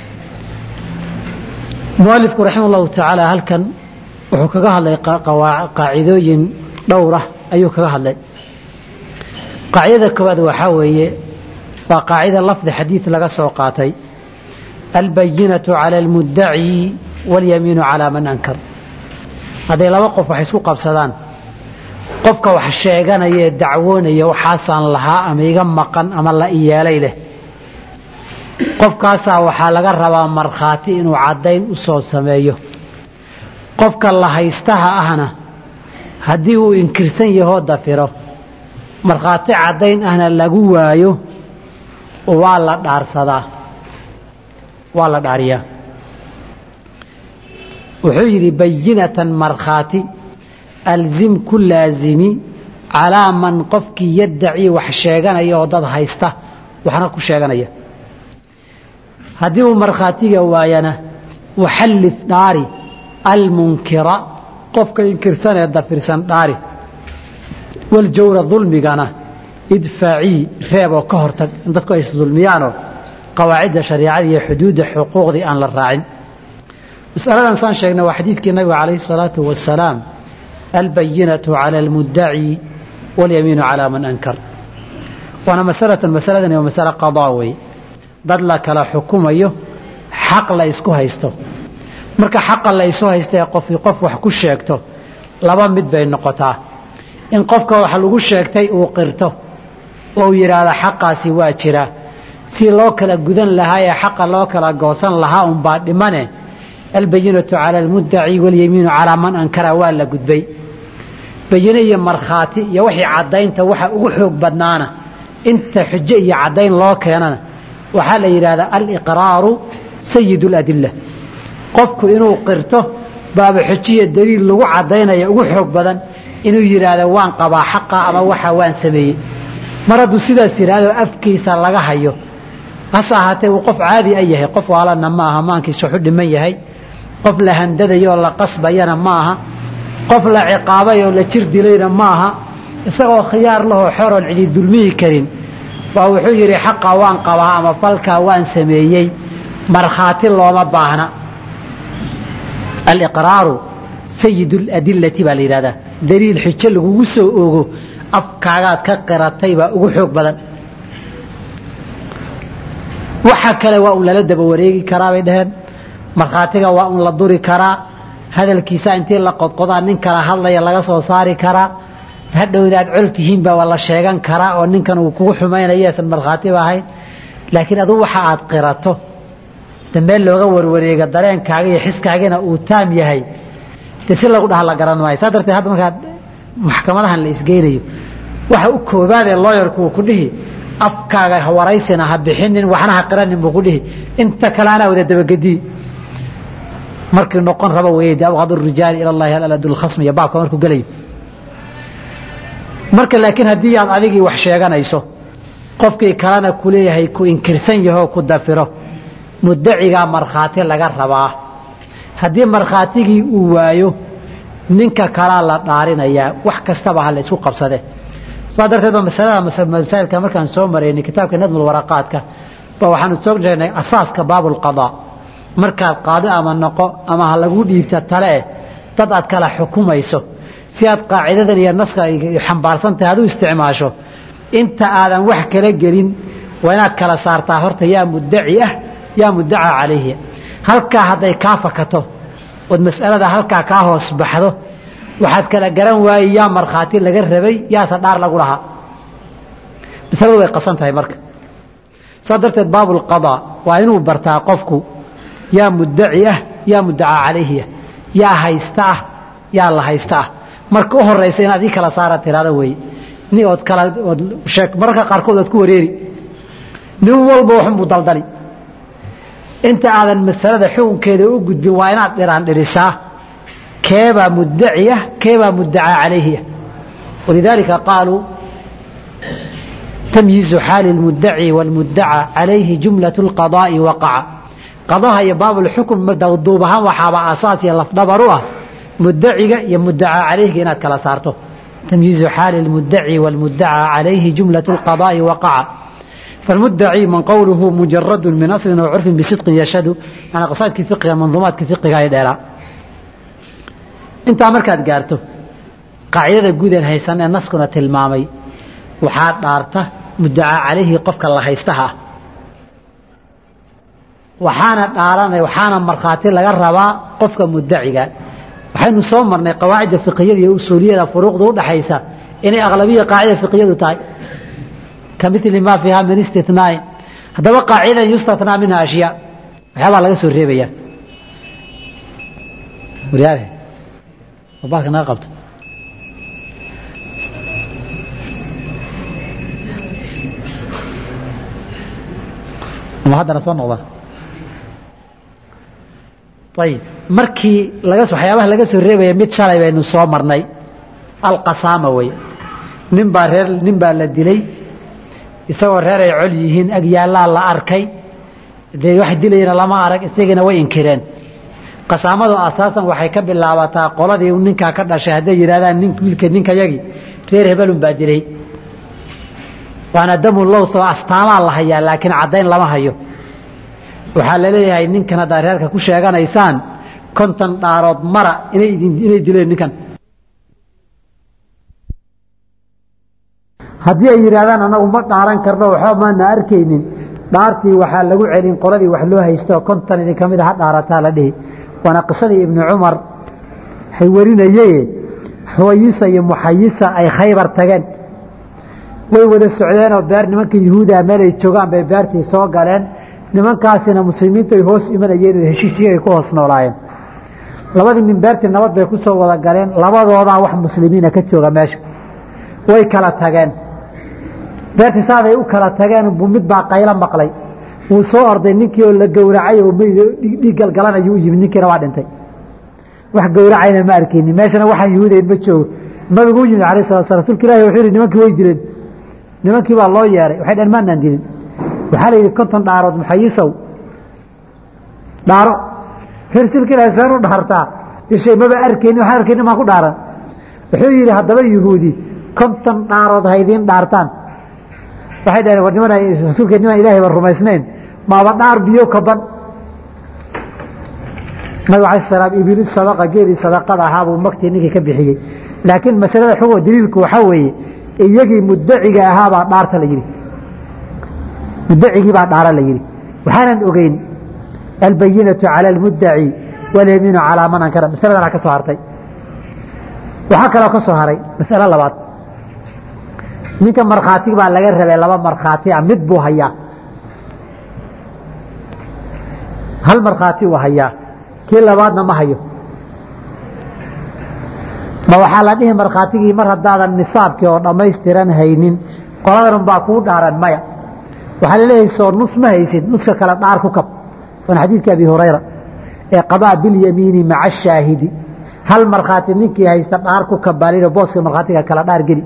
mualifku raxima allahu tacaala halkan wuxuu kaga hadlay qaacidooyin dhowr ah ayuu kaga hadlay qaacidada koowaad waxaa weeye waa qaacida lafdi xadiid laga soo qaatay albayinatu cala almuddaci waاlyamiinu calaa man ankar hadday laba qof wax isku qabsadaan qofka wax sheeganaya ee dacwoonaya waxaasaan lahaa ama iga maqan ama la iyeelay leh qofkaasaa waxaa laga rabaa markhaati inuu caddayn u soo sameeyo qofka la haystaha ahna haddii uu inkirsan yahoo dafiro markhaati caddayn ahna lagu waayo waa la dhaarsadaa waa la dhaariyaa wuxuu yidhi bayinatan markhaati alzim ku laazimi calaa man qofkii yaddaci wax sheeganaya oo dad haysta waxna ku sheeganaya haddii uu markhaatiga waayana waxallif dhaari almunkira qofka inkirsan ee dafirsan dhaari waljawra dulmigana idfaacii reeb oo ka hortag in dadku ay isdulmiyaanoo qawaacidda shariicada iyo xuduudda xuquuqdii aan la raacin masaladan saan sheegnay waa xadiidkii nabiga calayhi salaatu wasalaam albayinatu cala almuddaci walyamiinu calaa man ankar waana masalatan masaladani waa masale qadaa weeye dad la kala xukumayo xaq la isku haysto marka xaqa la isu haysta ee qofkii qof wax ku sheegto laba mid bay noqotaa in qofka wax lagu sheegtay uu qirto oo uu yidhaahdo xaqaasi waa jira si loo kala gudan lahaa ee xaqa loo kala goosan lahaa unbaa dhimane albayinatu cala almuddaci walyemiinu calaa man ankara waa la gudbay bayine iyo markhaati iyo wixii caddaynta waxa ugu xoog badnaana inta xujo iyo caddayn loo keenana waxaa la yidhahdaa aliqraaru sayid اladila qofku inuu qirto baaba xujiya daliil lagu caddaynaya ugu xoog badan inuu yidhaahdo waan qabaa xaqa ama waxa waan sameeyey mar hadduu sidaas yidhaahdo afkiisa laga hayo hase ahaatee uu qof caadi a yahay qof waalana ma aha maankiisa waxu dhiman yahay qof la handadayo oo la qasbayana ma aha qof la ciqaabay oo la jir dilayna ma aha isagoo khiyaar lahoo xoroon cidi dulmihi karin baa wuxuu yidhi xaqa waan qabaa ama falkaa waan sameeyey markhaati looma baahna aliqraaru sayid اladilati baa la yidhahdaa daliil xujo lagugu soo ogo afkaagaad ka qiratay baa ugu xoog badan waxa kale waa un lala daba wareegi karaa bay dhaheen markhaatiga waa un la duri karaa hadalkiisa intii la qodqodaa nin kala hadlaya laga soo saari karaa hadhow inaad col tihiinba waa la sheegan karaa oo ninkan uu kugu xumaynaya esan markhaatiba ahayn laakiin adugu waxa aad qirato dambe looga warwareega dareenkaaga iyo xiskaagina uu taam yahay de si lagu dhaha la garan maayo saa darteed hadda markaa maxkamadahan la isgeynayo waxa u koobaadee looyarku uu ku dhihi afkaaga waraysina ha bixinin waxna ha qiranin buu ku dhihi inta kale anaa wada dabagediyi markii noqon raba weeye de abqad rijaali ila llahi alad lkhasm iyo baabka markuu gelayo marka laakiin haddii aad adigii wax sheeganayso qofkii kalena kuleeyahay ku inkirsan yahoo ku dafiro muddacigaa markhaati laga rabaa haddii markhaatigii uu waayo ninka kalaa la dhaarinayaa wax kastaba ha la isku qabsade saa darteed ba masalada masaa'ilka markaan soo maraynay kitaabka nadmulwaraqaadka ba waxaanu soo sheegnay asaaska baabulqadaa markaad qaadi ama noqo ama ha lagu dhiibta tale eh dad aad kala xukumayso si aad qaacidadan iyo naska xambaarsantahay ad u isticmaasho inta aadan wax kala gelin waa inaad kala saartaa horta yaa muddaci ah yaa muddaca calayhi halkaa hadday kaa fakato ood mas'alada halkaa kaa hoos baxdo waxaad kala garan waayey yaa markhaati laga rabay yaase dhaar lagu lahaa masaladu way qasan tahay marka saa darteed baabulqadaa waa inuu bartaa qofku yaa muddaci ah yaa muddacaa calayhi ah yaa haysta ah yaa la haysta ah marka u horaysa inaad ii kala saara tirahdo weeye ni ood kala ood sheeg mararka qaarkood ood ku wareeri nin walba waxunbuu daldali inta aadan masalada xukunkeeda u gudbin waa inaad dhiraan dhirisaa keebaa muddaci ah keebaa muddacaa calayhi ah walidaalika qaaluu tamyiizu xaali اlmuddaci wاlmuddaca calayhi jumlaة اlqadaa'i waqaca qadaha iyo baabulxukm duub ahaan waxaaba asaas iyo lafdhabar u ah muddaciga iyo muddacaa calayhiga inaad kala saarto tamyiizu xaali اlmuddaci wاlmuddaca calayhi jumlaة اlqadaa'i waqaca فالمدعي من قوله مجرد من أصل أو عرف بصدق يشهد أنا قصائدك فقه منظومات فقه هاي ديرا انت مركات قارته قاعدة جود هيسان الناس كنا تلمامي وحاد دارته مدعى عليه قفك الله هيستها وحانا دارنا وحانا مرخاتي لغا ربا قفك مدعيga waxaynu soo marnay qawaacida fiqhiyada iyo usuuliyada furuuqda u dhaxaysa inay aqlabiya qaacida fiqhiyadu tahay كمثل ما فيها من استثناء هذا قاعدة يستثنى منها أشياء وحيابها لغا سو ريبيا ورياله وباك ناقبت ما هذا نسوى النقضة طيب markii laga soo waxyaabaha laga soo reebaya mid shalay baynu soo marnay alqasaama way nin baa reer nin baa la dilay isagoo reer ay col yihiin ag yaallaa la arkay dee wax dilayana lama arag isagiina way inkireen qasaamadu asaasan waxay ka bilaabataa qoladii ninkaa ka dhashay hadday yidhahdaan nin wiilka ninkayagii reer hebelun baa dilay waana damu lows oo astaamaa la hayaa laakiin caddayn lama hayo waxaa la leeyahay ninkan haddaa reerka ku sheeganaysaan konton dhaarood mara inay inay dileen ninkan haddii ay yidhaahdaan anagu ma dhaaran karno waxba maana arkaynin dhaartii waxaa lagu celin qoladii wax loo haysto kontan idin ka mid a ha dhaarataa la dhihi waana qisadii ibnu cumar hay warinaye xuwayisa iyo muxayisa ay khaybar tageen way wada socdeenoo beer nimanka yuhuudaa meel ay joogaan bay beertii soo galeen nimankaasina muslimiintu ay hoos imanayeen oo heshiisii ay ku hoos noolaayeen labadii nin beertii nabad bay ku soo wada galeen labadoodaa wax muslimiina ka jooga meesha way kala tageen beertii saaday u kala tageen buu mid baa qaylo maqlay wuu soo orday ninkii oo la gowracay oo meyd dhiig galgalanayuu u yimid ninkiina waa dhintay wax gowracayna ma arkeyni meeshana waxaan yuhuudayn ma joogo nabigu u yimid alayh salatu sla rsulka ilahi wuxuu yihi nimankii way dileen nimankii baa loo yeeray waxay dhaheen maanaan dilin waxaa la yidhi konton dhaarood muxayisow dhaaro rsulka ilahi seen u dhaartaa ishay maba arkeyni waxaan arkeyni maa ku dhaaran wuxuu yidhi haddaba yuhuudi konton dhaarood ha idiin dhaartaan waxay dhaheen war niman rasuulka niman ilahay ba rumaysnayn maaba dhaar biyo kaban nabig alay salaam ibilis sadaqa geelii sadaqada ahaa buu magtii ninkii ka bixiyey laakiin masalada xug daliilku waxaa weeye iyagii mudaciga ahaabaa dhaarta la yidhi mudacigii baa dhaara la yidhi waxaanan ogeyn albayinatu cala almudaci walyamiinu calaa man ankara masaladan ka soo hartay waxaa kaloo ka soo haray masalo labaad ninka markhaati baa laga rabay laba markhaati a mid buu hayaa hal markhaati uu hayaa kii labaadna ma hayo ma waxaa la dhihi markhaatigii mar haddaadan nisaabkii oo dhammaystiran haynin qoladan baa kuu dhaaran maya waxaa laleeyahay soo nus ma haysid nuska kale dhaar ku kab waana xadiidka abi hurayra ee qadaa bilyamiini maca shaahidi hal markhaati ninkii haysta dhaar ku kabaalino booska markhaatiga kala dhaar geli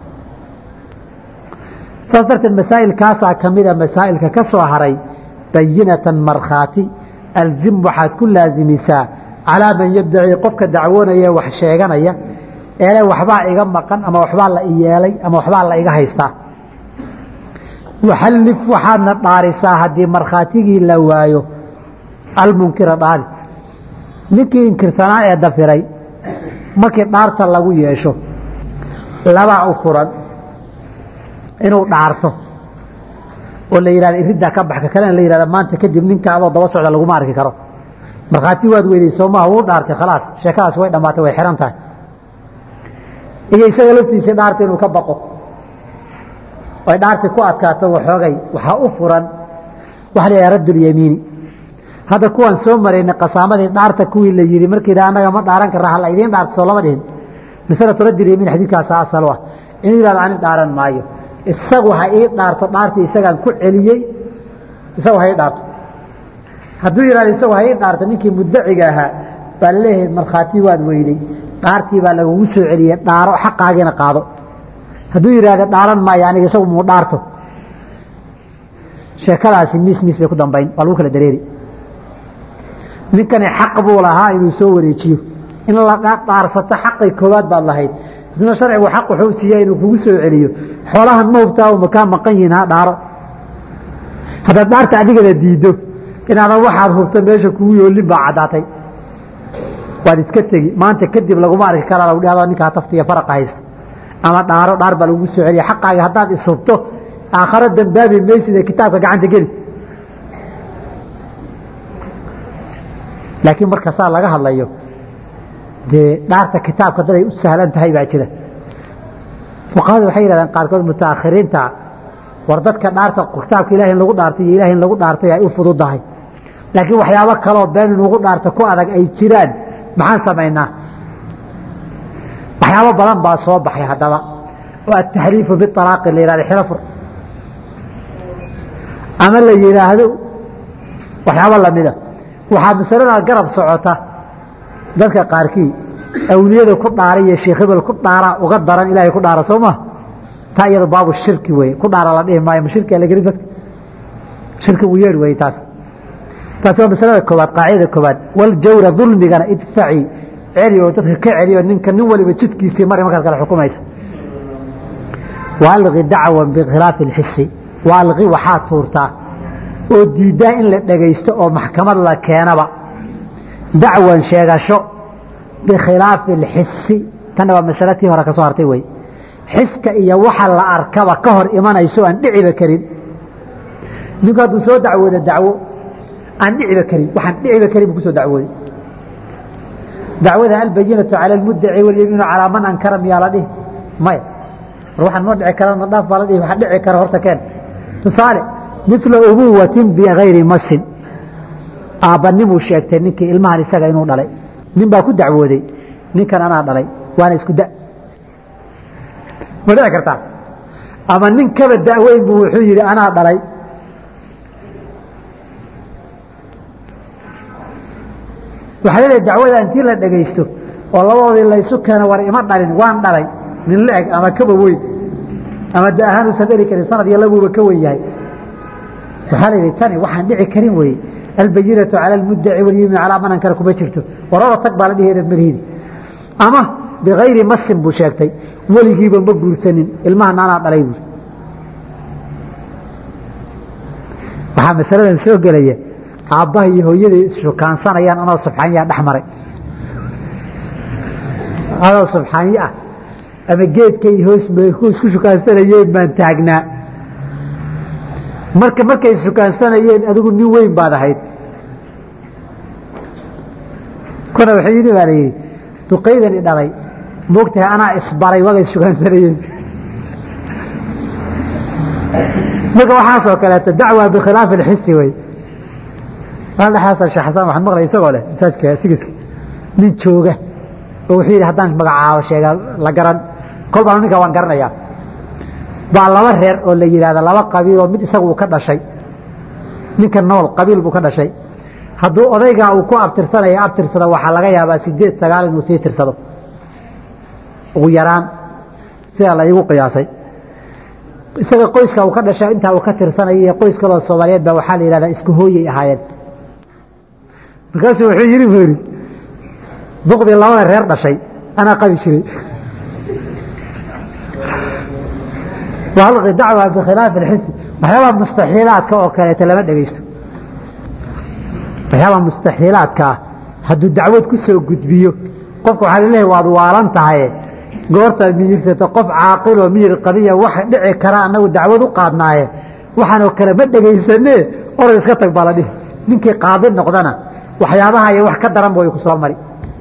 saas darteed masaa'ilkaasaa ka mida masaa'ilka ka soo haray bayinatan markhaati alzim waxaad ku laazimisaa calaa man yabdaci qofka dacwoonaya wax sheeganaya eele waxbaa iga maqan ama waxbaa la iyeelay ama waxbaa la iga haystaa waxallif waxaadna dhaarisaa haddii markhaatigii la waayo almunkira dhaari ninkii inkirsanaa ee dafiray markii dhaarta lagu yeesho labaa u furan inuu dhaarto oo la yihahda iriddaa ka baxka kalena la yihahda maanta kadib ninka adoo daba socda laguma arki karo markhaati waad weyday soomaha wuu dhaartay khalaas sheekadaas way dhammaatay way xihan tahay iyo isaga laftiisa dhaarta inuu ka baqo ay dhaartii ku adkaato waxoogay waxaa u furan waxa la yidhaha raddulyamiini hadda kuwaan soo maraynay qasaamadii dhaarta kuwii la yidhi markii annaga ma dhaaran karra hala idiin dhaarto soo lama dhihin masalatu raddulyamiin xadiidkaasa asal u ah inuu yihahdo ani dhaaran maayo isagu ha ii dhaarto dhaartii isagaan ku celiyey isagu ha ii dhaarto hadduu yihahdo isagu ha ii dhaarto ninkii mudaciga ahaa baa laleeyahay markhaati waad weyday dhaartii baa lagugu soo celiyey dhaaro xaqaagiina qaado hadduu yidhaahdo dhaaran maayo aniga isagu muu dhaarto sheekadaasi miis miis bay ku dambayn waa lagu kala dareeri ninkani xaq buu lahaa inuu soo wareejiyo in la dhaarsato xaqay koowaad baad lahayd isna sharcigu xaq wuxuu siiya inuu kugu soo celiyo xoolahan ma hubtaa uma kaa maqan yihiin ha dhaaro haddaad dhaarta adigana diiddo inaadan waxaad hubto meesha kugu yoolin baa caddaatay waad iska tegi maanta kadib laguma arki karaa lagu dhahdo ninkaa taftiya faraqa haysta ama dhaaro dhaar baa lagugu soo celiya xaqaaga haddaad ishubto aakharo dambaabi maysid ee kitaabka gacanta geli laakiin marka saa laga hadlayo dee dhaarta kitaabka daday u sahlan tahay baa jira fuqahadu waxay yidhahdeen qaarkood mutaakhiriinta war dadka dhaarta kitaabka ilahi in lagu dhaartay iyo ilahi in lagu dhaartay ay u fududahay laakiin waxyaabo kaloo been in lagu dhaarto ku adag ay jiraan maxaan samaynaa waxyaabo badan baa soo baxay haddaba oo ataxriifu bialaaqi la yihahdo xirafur ama la yidhaahdo waxyaabo lamida waxaa masalada garab socota dadka qaarkii awliyada ku dhaara iyo sheekh hebel ku dhaara uga daran ilaahay ku dhaara soo ma taa iyado baabu shirki wey ku dhaara la dhihi maayo ma shirkia la geli dadka shirki uu yeedh wey taas taasi waa masalada koowaad qaacidada koowaad waljawra dulmigana idfaci celi oo dadka ka celiyo ninka nin waliba jidkiisii mari markaad kale xukumaysa waalqi dacwan bikhilaafi اlxisi waalqi waxaa tuurtaa oo diiddaa in la dhegaysto oo maxkamad la keenaba dacwan sheegasho bikhilaafi اlxisi tanna waa masale tii hore ka soo hartay wey xiska iyo waxa la arkaba ka hor imanayso aan dhiciba karin ninku hadduu soo dacwooda dacwo aan dhiciba karin waxaan dhiciba karin buu kusoo dacwooday dacwada albayinatu cala almuddaci walyamiinu calaa man ankara miyaa la dhihi maya war waxaan ma dhici karana dhaaf baa la dhihi waxa dhici kara horta keen tusaale mila ubuwatin bigayri masin aabbanimuu sheegtay ninkii ilmahan isaga inuu dhalay nin baa ku dacwooday ninkan anaa dhalay waana isku da ma dhici kartaa ama nin kaba daweyn buu wuxuu yidhi anaa dhalay waxaa leedahay dacwada intii la dhegaysto oo labadoodii laysu keeno war ima dhalin waan dhalay nin la-eg ama kaba weyn ama da ahaan uusan dhali karin sanad iyo labuuba ka wen yahay waxaa la yidhi tani waxaan dhici karin weye albayinatu cala almuddaci walyimi calaa man ankara kuma jirto warada tag baa la dhihi eedad malhiidi ama bikayri masin buu sheegtay weligiiba ma guursanin ilmahan anaa dhalay buuri waxaa masaladan soo gelaya aabbaha iyo hooyaday isshukaansanayaan anoo subxaanyaa dhex maray anoo subxaanyo ah ama geedkay hoos isku shukaansanayeen baan taagnaa marka markay shukaansanayeen adigu nin weyn baad ahayd kuna wuxuu yidhi baa la yidhi duqaydani dhalay moogtahay anaa isbaray wagay shukaansanayeen marka waxaasoo kaleeto dacwa bikhilaafi alxisi wey dhexaasa sheekh xasan waxaan maqlay isagoo leh masaajidka sigiska nin jooga oo wuxuu yidhi haddaan magacaabo sheega la garan kol baan ninka waan garanayaa baa laba reer oo la yidhahda laba qabiil oo mid isagu uu ka dhashay ninka nool qabiil buu ka dhashay hadduu odaygaa uu ku abtirsanaya abtirsado waxaa laga yaabaa sideed sagaal inuu sii tirsado ugu yaraan sidaa la iigu qiyaasay isaga qoyska uu ka dhashay intaa uu ka tirsanaya iyo qoys kaloo soomaaliyeed baa waxaa la yidhahdaa isku hooyay ahaayeen markaasuu wuxuu yidhi buu yidhi duqdii labada reer dhashay anaa qabi jiray walqi dacwa bikhilaafi alxisi waxyaabaha mustaxiilaadka oo kaleeto lama dhegaysto waxyaabaha mustaxiilaadka ah hadduu dacwad ku soo gudbiyo qofka waxaa laleeyahay waad waalan tahaye goortaad miyirsato qof caaqiloo miyir qabiya wax dhici kara annagu dacwad u qaadnaaye waxaanoo kale ma dhegaysanee orod iska tag baa la dhihi ninkii qaadi noqdana waxyaabaha iyo wax ka daranba way ku soo mari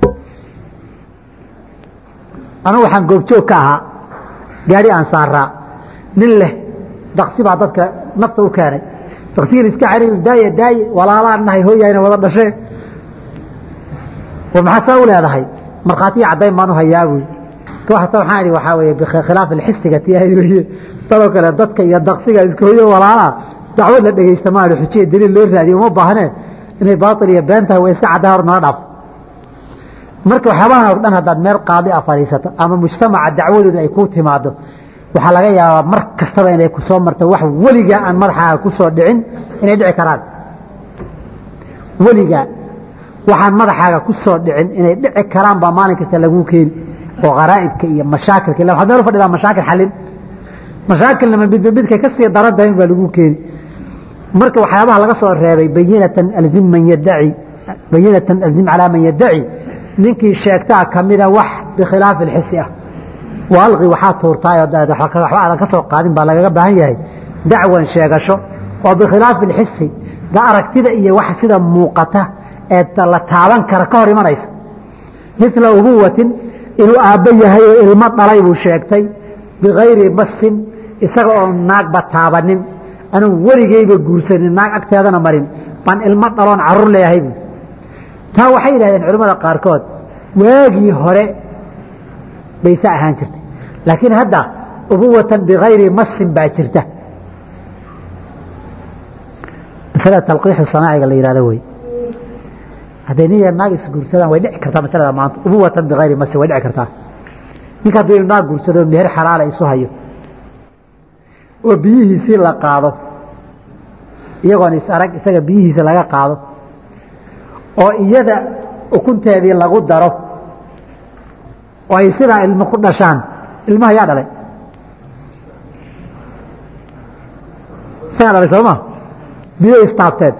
anugu waxaan goobjoog ka ahaa gaari aan saaraa nin leh daksi baa dadka nafta u keenay daksigii iska cari daaye daaye walaalaan nahay hooyayna wada dhashee war maxaad saa u leedahay markhaatiya caddayn baan u hayaa buy ta waxaan idhi waxaa weeye bikhilaaf alxisiga tiyahayd weye dadoo kale dadka iyo daksiga isku hoyo walaalaa dacwad la dhegaysta maali xujiya daliil loo raadiyo uma baahnee inay baatil iyo been tahay way iska caddaa hor nala dhaaf marka waxyaabahan oo dhan haddaad meel qaadi a fadhiisato ama mujtamaca dacwadooda ay ku timaado waxaa laga yaabaa mar kastaba inay ku soo marto wax weligaa aan madaxaaga ku soo dhicin inay dhici karaan weligaa waxaan madaxaaga ku soo dhicin inay dhici karaan baa maalin kasta laguu keeni oo kharaa'ibka iyo mashaakilka illa waxaad meel u fadhidaa mashaakil xallin mashaakilnama midba midkay ka sii daran tahay baa laguu keeni marka waxyaabaha laga soo reebay bayinatan alzim man yadaci bayinatan alzim calaa man yadaci ninkii sheegtaa kamida wax bikhilaafi alxisi ah waalqi waxaa tuurtaay waxba aadan ka soo qaadin baa lagaga baahan yahay dacwan sheegasho oo bikhilaafi alxisi da aragtida iyo wax sida muuqata ee la taaban kara ka hor imanaysa mila ubuwatin inuu aabbo yahay oo ilmo dhalay buu sheegtay bikayri masin isaga oo naagba taabanin anuu weligeyba guursanin naag agteedana marin baan ilmo dhaloon carruur leeyahay bu taa waxay yidhahdeen culimmada qaarkood waagii hore bay sa ahaan jirtay laakiin hadda ubuwatan bikayri masin baa jirta masalada talqiixu sanaaciga la yihahdo wey hadday nin yar naag isguursadaan way dhici kartaa masalada maanta ubuwatan bikayri masin way dhici kartaa ninka hadduu naag guursado meher xalaala isu hayo oo biyihiisii la qaado iyagoon is arag isaga biyihiisa laga qaado oo iyada ukunteedii lagu daro oo ay sidaa ilmo ku dhashaan ilmaha yaa dhalay isagaa dhalay sooma biyo istaabteen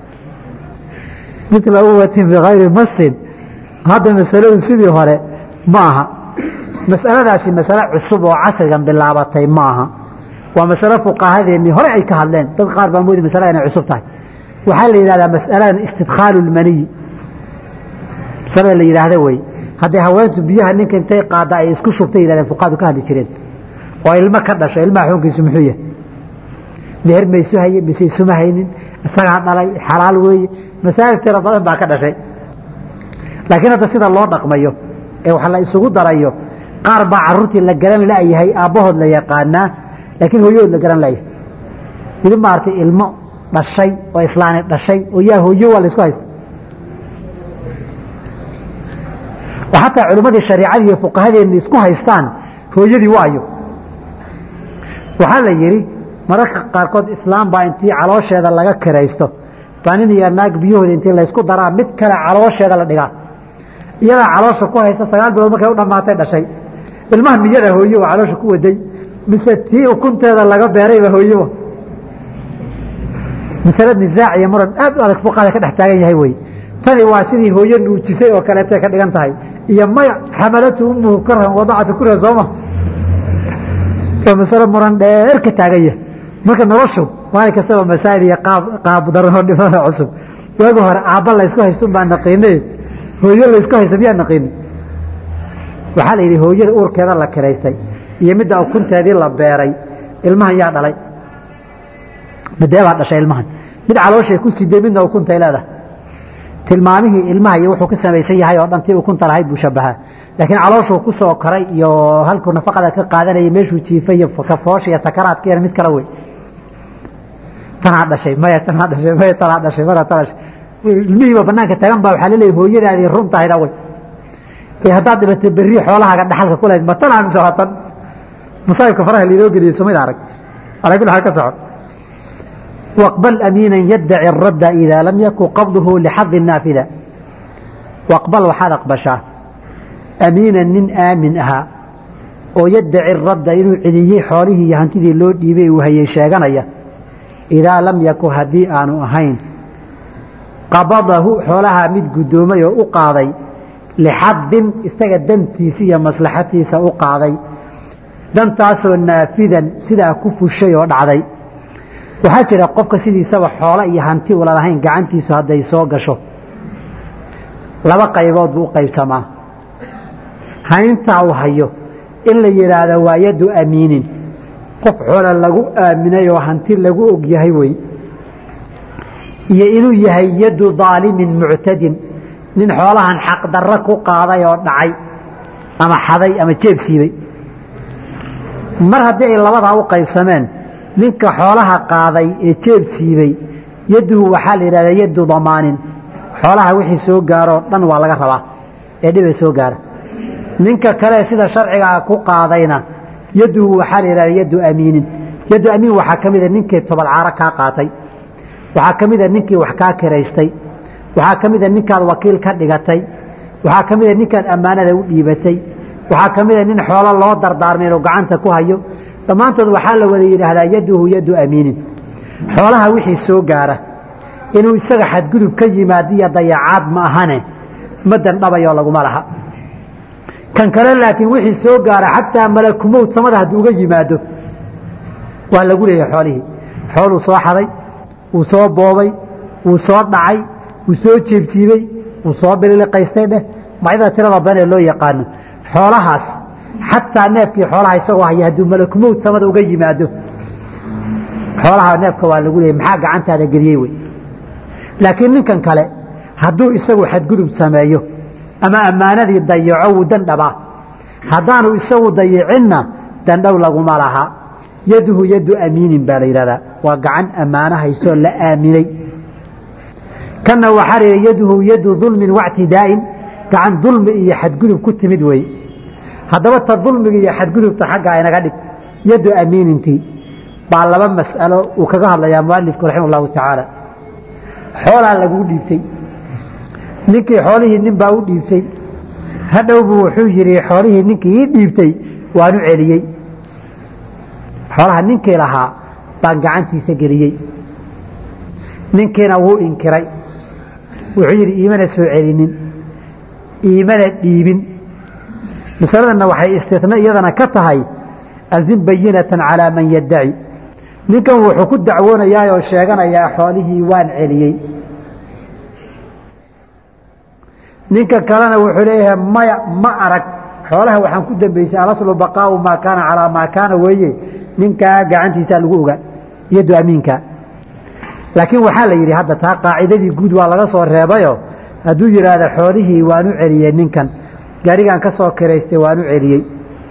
mila uwatin bikayri masin hadda masaladu sidii hore ma aha masaladaasi masale cusub oo casrigan bilaabatay ma aha waa masalo fuqahadeennii hore ay ka hadleen dad qaar baa moodi masalada inay cusub tahay waxaa la yidhahdaa masaladan istidkhaalu lmaniyi masalada la yidhaahda wey hadday haweentu biyaha ninka intay qaada ay isku shubtay yidhahdeen fuqahadu ka hadli jireen oo ilmo ka dhasho ilmaha xukunkiisu muxuu yahay meher maysu haye mise isuma haynin isagaa dhalay xalaal weeye masaa'il tira badan baa ka dhashay laakiin hadda sida loo dhaqmayo ee wax la isugu darayo qaar baa caruurtii la garan la'yahay aabbahood la yaqaanaa laakiin hooyahood la garan la'yahay weli maaragtay ilmo dhashay oo islaani dhashay oo yaa hooyo waa la isku haysta oo xataa culimmadii shariicadii iyo fuqahadeenni isku haystaan hooyadii waayo waxaa la yidhi mararka qaarkood islaam baa intii caloosheeda laga kiraysto baa nin iyo naag biyahooda intii laysku daraa mid kale caloosheeda la dhigaa iyadaa caloosha ku haysta sagaal bilood markay u dhammaatay dhashay ilmaha miyada hooye oo caloosha ku waday mise tii ukunteeda laga beerayba hooyeba masale nisaac iyo muran aad u adag fuqahada ka dhex taagan yahay wey tani waa sidii hooye nuujisay oo kaleetay ka dhigan tahay iyo maya xamalatu umuhu karhan wadacatu kurha sooma waa masalo muran dheer ka taagan yahay marka noloshu maalin kastaba masaa'il iyo qaab qaab darano dhimano cusub waagi hore aabba laysku haystun baa naqiinay hooyo laysku haysto miyaa naqiini waxaa la yidhi hooyada uurkeeda la kiraystay iyo midda ukunteedii la beeray ilmahan yaa dhalay midee baa dhashay ilmahan mid calooshay ku siday midna ukuntay leedahay tilmaamihii ilmaha iyo wuxuu ka samaysan yahay oo dhan tii ukunta lahayd buu shabahaa laakiin calooshuu ku soo koray iyo halkuu nafaqada ka qaadanayay meeshuu jiifay iyo kafoosha iyo sakaraadkeena mid kale wey tanaa dhashay maya tanaa dhashay maya tanaa dhashay mara tanaa dhashay ilmihiiba banaanka tagan baa waxaa laleeyahay hooyadaadii run tahayda way ee haddaad dhibatay berri xoolahaaga dhaxalka ku lahayd ma tan aamise waa tan masaa'ibka faraha lainoo geliyey sumid arag alaa kulli xaal ka soco waqbal amiinan yaddaci الradda idaa lam yakun qabduhu lixadi naafida waqbal waxaad aqbashaa amiinan nin aamin ahaa oo yaddaci radda inuu celiyey xoolihii iyo hantidii loo dhiibay uu hayay sheeganaya idaa lam yakun haddii aanu ahayn qabadahu xoolahaa mid guddoomay oo u qaaday lixadin isaga dantiisa iyo maslaxatiisa u qaaday dantaasoo naafidan sidaa ku fushay oo dhacday waxaa jira qofka sidiisaba xoolo iyo hanti ula lahayn gacantiisu hadday soo gasho laba qaybood buu u qaybsamaa hayntaa uu hayo in la yidhaahdo waa yaddu amiinin qof xoolo lagu aaminay oo hanti lagu og yahay wey iyo inuu yahay yaddu daalimin muctadin nin xoolahan xaqdarro ku qaaday oo dhacay ama xaday ama jeeb siibay mar haddii ay labadaa u qaybsameen ninka xoolaha qaaday ee jeeb siibay yadduhu waxaa la yidhahdaa yaddu damaanin xoolaha wixii soo gaaroo dhan waa laga rabaa ee dhibay soo gaara ninka kale sida sharcigaa ku qaadayna yadduhu waxaa la yidhahdaa yaddu amiinin yaddu amiin waxaa ka mida ninkii tobalcaaro kaa qaatay waxaa ka mida ninkii wax kaa kiraystay waxaa ka mida ninkaad wakiil ka dhigatay waxaa ka mida ninkaad ammaanada u dhiibatay waxaa ka mida nin xoolo loo dardaarmay inuu gacanta ku hayo dhammaantood waxaa la wada yidhaahdaa yaduhu yaddu amiinin xoolaha wixii soo gaara inuu isaga xadgudub ka yimaad iyo dayacaad ma ahane ma dandhabayoo laguma laha kan kale laakiin wixii soo gaara xataa malakumowd samada hadduu uga yimaado waa lagu leeyahay xoolihii xooluu soo xaday wuu soo boobay wuu soo dhacay wuu soo jeebsiibey wuu soo bililiqaystay dheh macyada tirada badan ee loo yaqaano xoolahaas xataa neefkii xoolaha isagoo haya hadduu malakumowd samada uga yimaado xoolaha neefka waa lagu leeyay maxaa gacantaada geliyey wey laakiin ninkan kale hadduu isagu xadgudub sameeyo ama ammaanadii dayaco wuu dandhabaa haddaanu isagu dayicinna dandhow laguma laha yaduhu yaddu amiinin baa la yidhahdaa waa gacan ammaano haysoo la aaminay kanna waxaa la yidhi yaduhu yadu dulmin wactidaa'in gacan dulmi iyo xadgudub ku timid weeye haddaba ta dulmiga iyo xadgudubta xaggaa inaga dhig yaddu amiinintii baa laba mas'alo uu kaga hadlayaa mualifku raxima allahu tacaala xoolaa laguu dhiibtay ninkii xoolihii nin baa u dhiibtay hadhowbu wuxuu yidhi xoolihii ninkii ii dhiibtay waanu celiyey xoolaha ninkii lahaa baan gacantiisa geliyey ninkiina wuu inkiray wuxuu yidhi iimana soo celinin iimana dhiibin masaladanna waxay istitna iyadana ka tahay alzim bayinatan calaa man yaddaci ninkan wuxuu ku dacwoonayaa oo sheeganayaa xoolihii waan celiyey ninka kalena wuxuu leeyahay maya ma arag xoolaha waxaan ku dambeysay alaslu baqaau maa kaana calaa maa kaana weeye ninkaa gacantiisaa lagu ogaa iyado amiinka laakiin waxaa la yidhi hadda taa qaacidadii guud waa laga soo reebayo hadduu yidhaahdo xoolihii waan u celiyey ninkan gaarigaan ka soo kiraystay waan u celiyey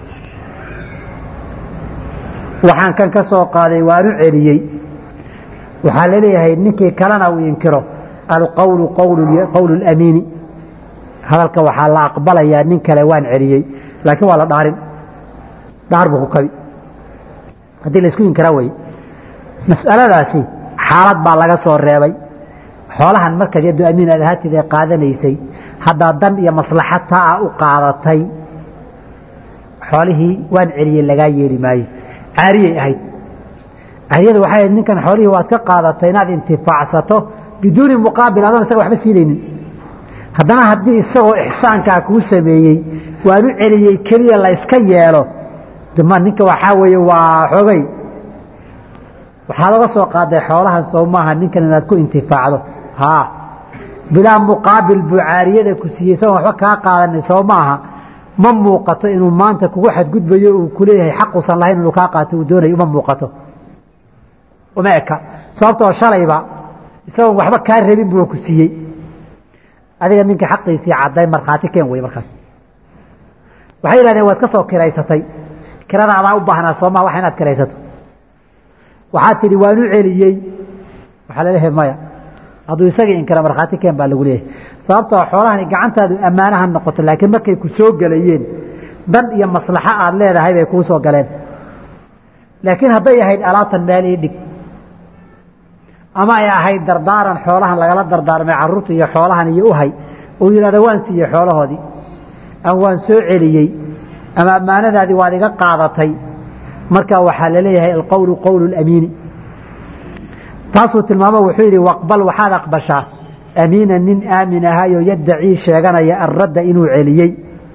waxaan kan ka soo qaaday waan u celiyey waxaa laleeyahay ninkii kalena uu inkiro alqowlu qowlu lamiini hadalka waxaa la aqbalayaa nin kale waan celiyey laakiin waa la dhaarin dhaar buu ku kabi haddii laisku inkira wey mas'aladaasi xaalad baa laga soo reebay xoolahan markaad yaddo amiin aad ahaatid ee qaadanaysay haddaa dan iyo maslaxad taa a u qaadatay xoolihii waan celiyey lagaa yeeli maayo caariyay ahayd caariyada waxay ahayd ninkan xoolihii waad ka qaadatay inaad intifaacsato biduuni muqaabil adoon isaga waxba siinaynin haddana haddii isagoo ixsaankaa kuu sameeyey waan u celiyey keliya la yska yeelo dma ninka waxaa weeye waa xogay waxaad oga soo qaaday xoolahan soo maaha ninkan inaad ku intifaacdo haa bilaa muqaabil buu caariyada ku siiyey isagoon waxba kaa qaadanay soo maaha ma muuqato inuu maanta kugu xadgudbayo uu kuleeyahay xaquusan lahayn inuu kaa qaato uu doonayo uma muuqato uma eka sababtoo shalayba isagoon waxba kaa rabin buu ku siiyey adiga ninka xaqiisii cadday markhaati keen wey markaas waxay yidhahdeen waad ka soo kiraysatay kirada adaa u baahnaa soomaa wax inaad kiraysato waxaad tidhi waan u celiyey waxaa laleeyahay maya hadduu isagii inkira markhaati keen baa lagu leeyahay sababtoo xoolahani gacantaadu ammaanaha noqoto laakiin markay ku soo gelayeen dan iyo maslaxo aad leedahay bay kuu soo galeen laakiin hadday ahayd alaabtan meel ii dhig ama ay ahayd dardaaran xoolahan lagala dardaarmay caruurta iyo xoolahan iyo uhay uu yidhahdo waan siiyey xoolahoodii ama waan soo celiyey ama ammaanadaadii waad iga qaadatay marka waxaa laleeyahay alqowlu qowlu lamiini taasuu tilmaamo wuxuu yidhi waqbal waxaad aqbashaa amiina nin aamin ahayoo yaddacii sheeganaya alradda inuu celiyey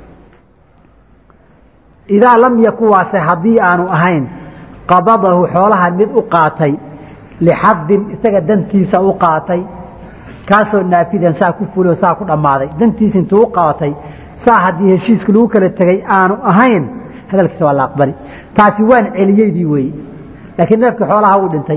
idaa lam yakuwaase haddii aanu ahayn qabadahu xoolaha mid u qaatay lixadin isaga dantiisa u qaatay kaasoo naafidan saa ku fuloo saa ku dhammaaday dantiisa intuu u qaatay saa haddii heshiiska lagu kala tegay aanu ahayn hadalkiisa waa la aqbali taasi waan celiyeydii weeye laakiin neefkii xoolaha wuu dhintay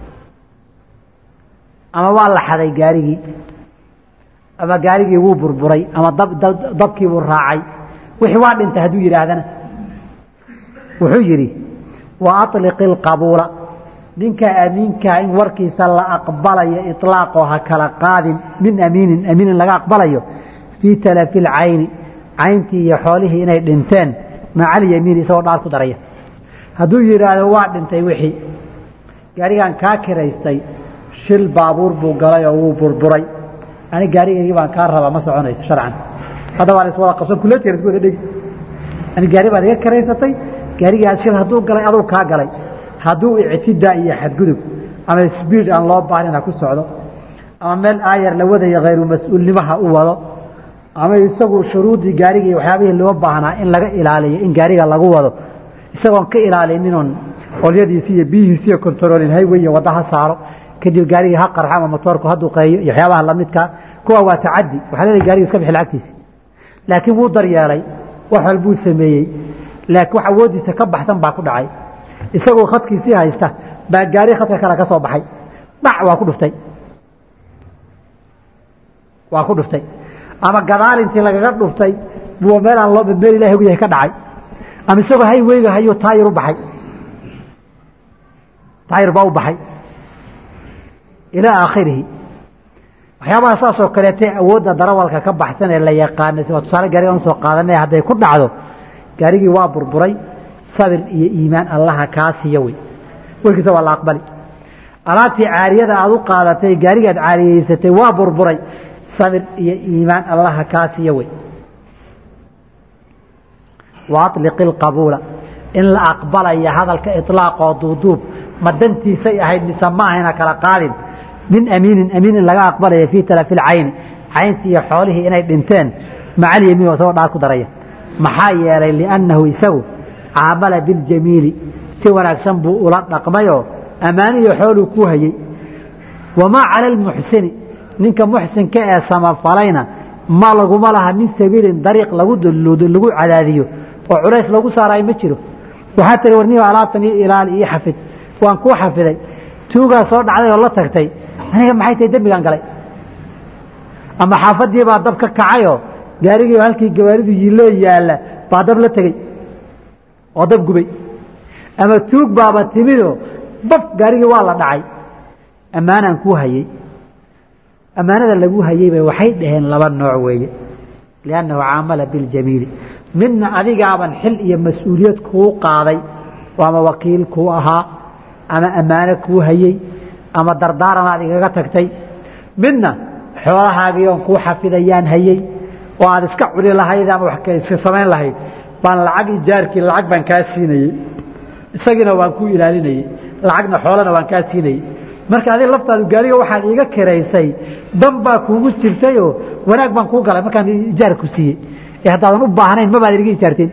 ama waa la xaday gaarigii ama gaarigii wuu burburay ama dabkii buu raacay wixii waa dhintay hadduu yidhaahdana wuxuu yidhi wa aliqi اlqabuula ninka amiinkaa in warkiisa la aqbalayo iطlaaqoo ha kala qaadin min amiinin amiinin laga aqbalayo fii talafi اlcayni cayntii iyo xoolihii inay dhinteen maca alyamiini isagoo dhaar ku daraya hadduu yidhaahdo waa dhintay wixii gaarigan kaa kiraystay shil baabuur buu galay oo wuu burburay ani gaarigaygii baan kaa rabaa ma soconayso sharcan hadda waa la iswada qabsan kuleetiya la isku wada dhegi ani gaari baad iga kiraysatay gaarigii shil hadduu galay aduu kaa galay hadduu ictidaa iyo xadgudub ama sbiid aan loo baahin ha ku socdo ama meel aayar la wadayo khayru mas-uulnimaha u wado ama isagu shuruuddii gaariga iyo waxyaabihii loo baahnaa in laga ilaaliyo in gaariga lagu wado isagoon ka ilaalininon olyadiisi iyo biyihiisi iyo controlin highway iyo wadda ha saaro kadib gaarigii ha qarxo ama motoorku ha duqeeyo iyo waxyaabaha lamidka kuwa waa tacadi waxaa leedahay gaariga iska bixi lacagtiisi laakiin wuu daryeelay wax walbuu sameeyey laakiin wax awooddiisa ka baxsan baa ku dhacay isagoo khadkiisii haysta baa gaari khadka kale ka soo baxay dhac waa ku dhuftay waa ku dhuftay ama gadaal intii lagaga dhuftay buu meelaan loo meel ilahi og yahay ka dhacay ama isagoo hayweyga hayuu taayir u baxay taayir baa u baxay ilaa aakhirihi waxyaabaha saasoo kaleete awoodda darawalka ka baxsan ee la yaqaana waa tusaale gaariga aan soo qaadanay hadday ku dhacdo gaarigii waa burburay sabir iyo iimaan allaha kaa siiya wey warkiisa waa la aqbali alaabtii caariyada aad u qaadatay gaarigaad caariyeysatay waa burburay sabir iyo iimaan allaha kaa siiya wey wa aliqi lqabuula in la aqbalaya hadalka ilaaqoo duuduub ma dantiisay ahayd mise ma ahayna kala qaadin min amiinin amiin in laga aqbalaya fii talafi lcayni cayntii iyo xoolihii inay dhinteen macalyamiin isagoo dhaar ku daraya maxaa yeelay liannahu isagu caamala biljamiili si wanaagsan buu ula dhaqmayoo ammaaniyo xooluu ku hayey wamaa cala almuxsini ninka muxsinka ee samafalayna ma laguma laha min sabiilin dariiq lagu lagu cadaadiyo oo culays lagu saaraay ma jiro waxaa tiri warniyo alaabtan io ilaali io xafid waan kuu xafiday tuugaa soo dhacday oo la tagtay aniga maxay tahay dembigaan galay ama xaafadii baa dab ka kacayoo gaarigii halkii gawaaridu yiiloo yaalla baa dab la tegey oo dab gubay ama tuug baaba timidoo bab gaarigii waa la dhacay ammaanaan kuu hayey ammaanada lagu hayeyba waxay dhaheen laba nooc weeye liannahu caamala biljamiili midna adigaaban xil iyo mas-uuliyad kuu qaaday oo ama wakiil kuu ahaa ama ammaano kuu hayey ama dardaaranaad igaga tagtay midna xoolahaagii oon kuu xafidayaan hayey oo aad iska cuni lahayd ama wax iska samayn lahayd baan lacag ijaarkii lacag baan kaa siinayey isagiina waan kuu ilaalinayey lacagna xoolana waan kaa siinayey marka adig laftaadu gaariga waxaad iiga kiraysay dan baa kuugu jirtayoo wanaag baan kuu galay markaan ijaar ku siiyey ee haddaadan u baahnayn mabaad iga ijaarteen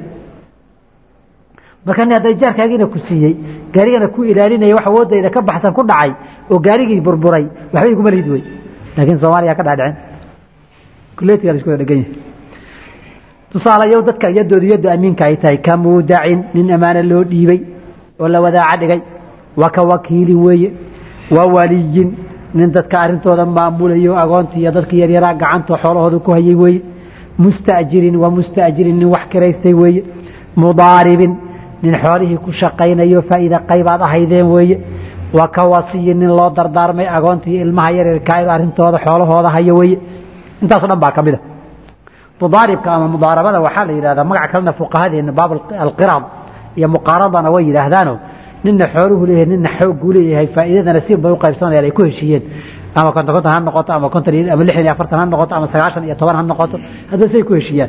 marka ni hadda ijaarkaagiina ku siiyey gaarigana ku ilaalinaya wax awoodayda ka baxsan ku dhacay oo gaarigii burburay waxba iguma lihid wey laakiin soomaaliya ka dhaadhicin kuleetiga la isku wada dhegan yahay tusaalayow dadka yadoodu yaddu amiinka ay tahay ka muudacin nin ammaano loo dhiibay oo la wadaaca dhigay wa ka wakiilin weeye wa waliyin nin dadka arrintooda maamulayo agoontii iyo dadka yaryaraa gacantoo xoolahooda ku hayay weeye musta'jirin wa musta'jirin nin wax kiraystay weeye mudaaribin nin xoolihii ku shaqaynayo faa'iida qaybaad ahaydeen weeye wa ka wasiyin nin loo dardaarmay agoontii ilmaha yaryarkaa arrintooda xoolahooda haya weeye intaaso dhan baa ka mid a mudaaribka ama mudaarabada waxaa la yidhahdaa magac kalena fuqahadeena baab alqiraad iyo muqaaradana way yidhaahdaano nina xooluhu leeyahay nina xoogguu leeyahay faa'iidadana si bay u qaybsanayaan ay ku heshiiyeen ama konton konton ha noqoto ama konton ama lixdan iyo afartan ha noqoto ama sagaashan iyo toban ha noqoto haddaba say ku heshiiyaan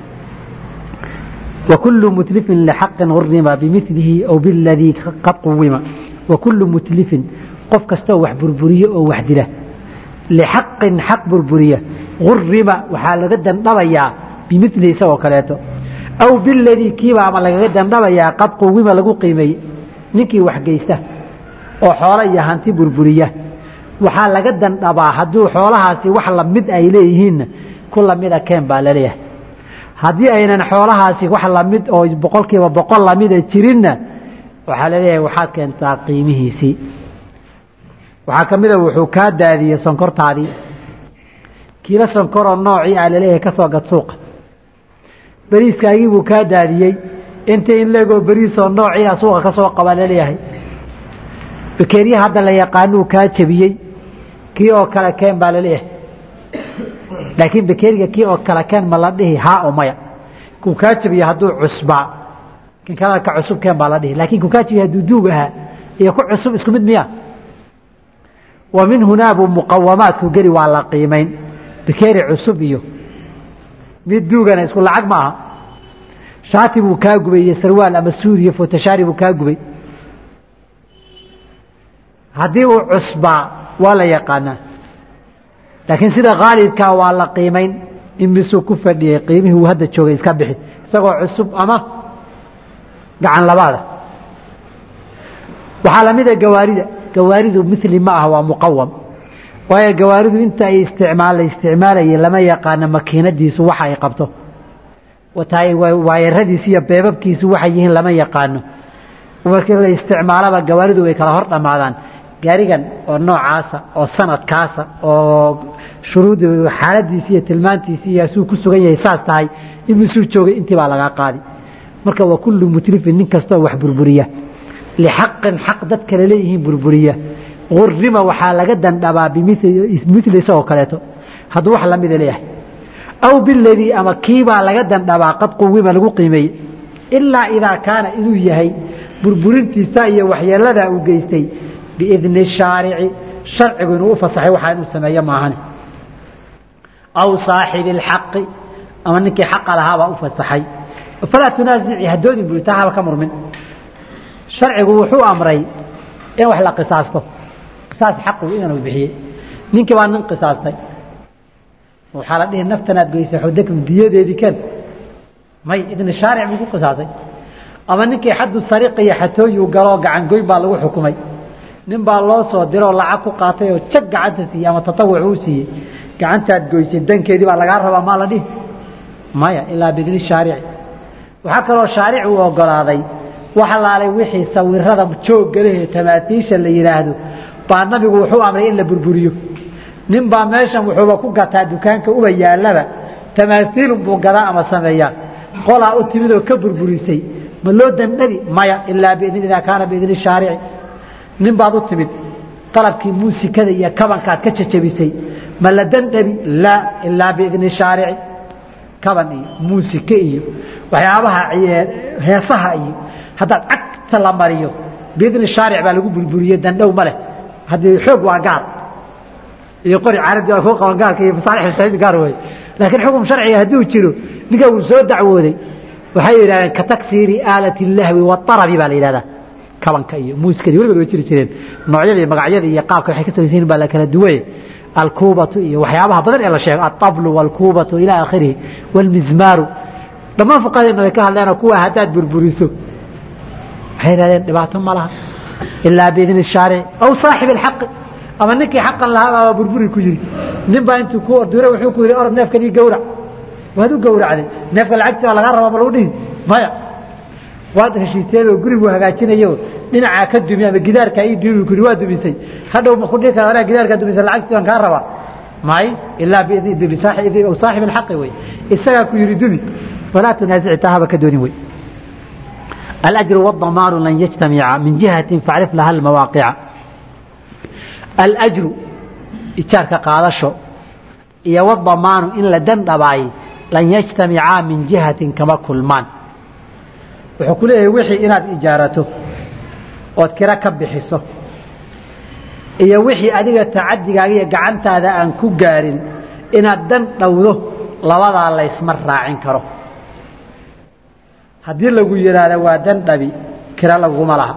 وكل متلف لحق غرم بمثله أو بالذي قد قوم وكل متلف قف كستو وح بربرية أو وحدلة لحق حق بربرية غرم وحال جدا نبيا بمثله سوى كلاته أو بالذي كيما عمل جدا نبيا قد قوم لقو قيمي نكي وحجيسته oo xoolo iyo hanti burburiya waxaa laga dandhabaa hadduu xoolahaasi wax lamid ay leeyihiinna ku lamida keen baa laleeyahay haddii aynan xoolahaasi wax lamid oo boqolkiiba boqol lamida jirinna waxaa laleeyahay waxaad keentaa qiimihiisii waxaa ka mida wuxuu kaa daadiyey sonkortaadii kiilo sonkoroo noocii aa laleeyahay ka soo gad suuqa beriiskaagii buu kaa daadiyey inta in leegoo beriisoo noocii a suuqa ka soo qabaa laleeyahay bakeeriya hadda la yaqaanuu kaa jebiyey kii oo kale keen baa laleeyahay laakiin bakeeriga kii oo kale keen ma la dhihi haa o maya kuu kaa jebiye hadduu cusbaa kan kalena ka cusub keen baa la dhihi lakin kuu kaa jebiye hadduu duug ahaa iyo ku cusub isku mid miya wa min hunaa buu muqawamaadku geli waa la qiimayn bakeeri cusub iyo mid duugana isku lacag ma aha shaati buu kaa gubay iyo sarwaal ama suuriya fotashaari buu kaa gubay haddii uu cusbaa waa la yaqaanaa laakiin sida khaalibkaa waa la qiimayn in misuu ku fadhiyey qiimihii uu hadda joogay iska bixi isagoo cusub ama gacan labaada waxaa lamida gawaarida gawaaridu mili ma ah waa muqawam waayo gawaaridu inta ay isticmaal la isticmaalayay lama yaqaano makiinadiisu waxa ay qabto waayaradiisu iyo beebabkiisu waxay yihiin lama yaqaano markii la isticmaalaba gawaaridu way kala hor dhammaadaan gaarigan oo noocaasa oo sanadkaasa oo shuruud xaaladiisi iyo tilmaantiisi iyo suu ku sugan yahay saas tahay imisuu joogay intii baa lagaa qaadi marka waa kullu mutlifin nin kastoo wax burburiya lixaqin xaq dad kale leeyihiin burburiya urima waxaa laga dandhabaa bimili isagoo kaleeto hadduu wax lamida leeyahay aw biladii ama kiibaa laga dandhabaa qad quwima lagu qiimeeyey ilaa idaa kaana inuu yahay burburintiisa iyo waxyeeladaa uu geystay biidni shaarici sharcigu inuu u fasaxay waxaa inuu sameeyo maahan aw saaxibi اlxaqi ama ninkii xaqa lahaabaa u fasaxay falaa tunaasici hadoodin bui taa haba ka murmin sharcigu wuxuu amray in wax la qisaasto qisaas xaqu inuu bixiyey ninkii baa nin qisaastay waxaa la dhihi naftanaad goysay xudakm diyadeedii ken may idni shaaric buu ku qisaasay ama ninkii xaddu sariiqa iyo xatooyu galoo gacangoyn baa lagu xukumay nin baa loo soo diroo lacag ku qaatay oo jag gacanta siiyey ama tatawuc uu siiyey gacantaad goysay dankeedii baa lagaa rabaa maa la dhihi maya ilaa bidni shaarici waxaa kaloo shaaric uu ogolaaday wax laalay wixii sawirada jooggalehee tamaatiisha la yidhaahdo baa nabigu wuxuu amray in la burburiyo nin baa meeshan wuxuuba ku gataa dukaanka uba yaallaba tamaaiilun buu gadaa ama sameeyaa qolaa u timid oo ka burburisay ma loo dandhabi maya ilaa bidn idaa kaana biidni shaarici nin baad u timid qalabkii muusikada iyo kabankaad ka jajabisay ma la dandhabi laa ilaa biidni shaarici kaban iyo muusike iyo waxyaabaha heesaha iyo haddaad cagta la mariyo biidni shaaric baa lagu burburiyey dandhow ma leh haddii xoog waa gaar iyo qori caradi waa kuu qaban gaarka iyo masaalix masaajid gaar wey laakiin xukum sharciga hadduu jiro ninka uu soo dacwooday waxay yidhahdeen ka taksiiri aalati lahwi waarabi baa la yidhahdaa kabanka iyo muusikadii weliba way jiri jireen noocyada iyo magacyada iyo qaabka waxay ka samaysan baa la kala duwaye alkuubatu iyo waxyaabaha badan ee la sheego altablu walkuubatu ila aakhirihi walmizmaaru dhammaan fuqahadeena way ka hadleenoo kuwa haddaad burburiso waxay yidhahdeen dhibaato ma laha ilaa biidni shaarici aw saaxib alxaqi ama ninkii xaqan lahaa baa burburi ku yiri nin baa intuu ku ordure wuxuu ku yidhi orod neefkan ii gawrac waad u gawracday neefka lacagtii baa lagaa rabaa ma lagu dhihi maya waad heshiiseedoo gurigu hagaajinayo dhinacaa ka dumi ama gidaarkaa ii dumi ku waa dumisay hadhow ma ku dhihi kara anaa gidaarkaa dumisay lacagtii baan kaa rabaa may ilaa saaxib alxaqi wey isagaa ku yidhi dumi falaa tunaasici taa haba ka doonin wey الأجر والضمان لن يجتمعا من جهة فاعرف لها المواقع الأجر إجارك قادشو إيا والضمان إن لدن دباي لن يجتمعا من جهة كما كلمان وحكو له وحي إناد إجارته وذكرا كبحسه إيا وحي أديك تعدي إيا قعنت هذا أن كقارن إناد دن دوده لوضع الله يسمر راعين كره haddii lagu yidhaahda waa dan dhabi kira laguma laha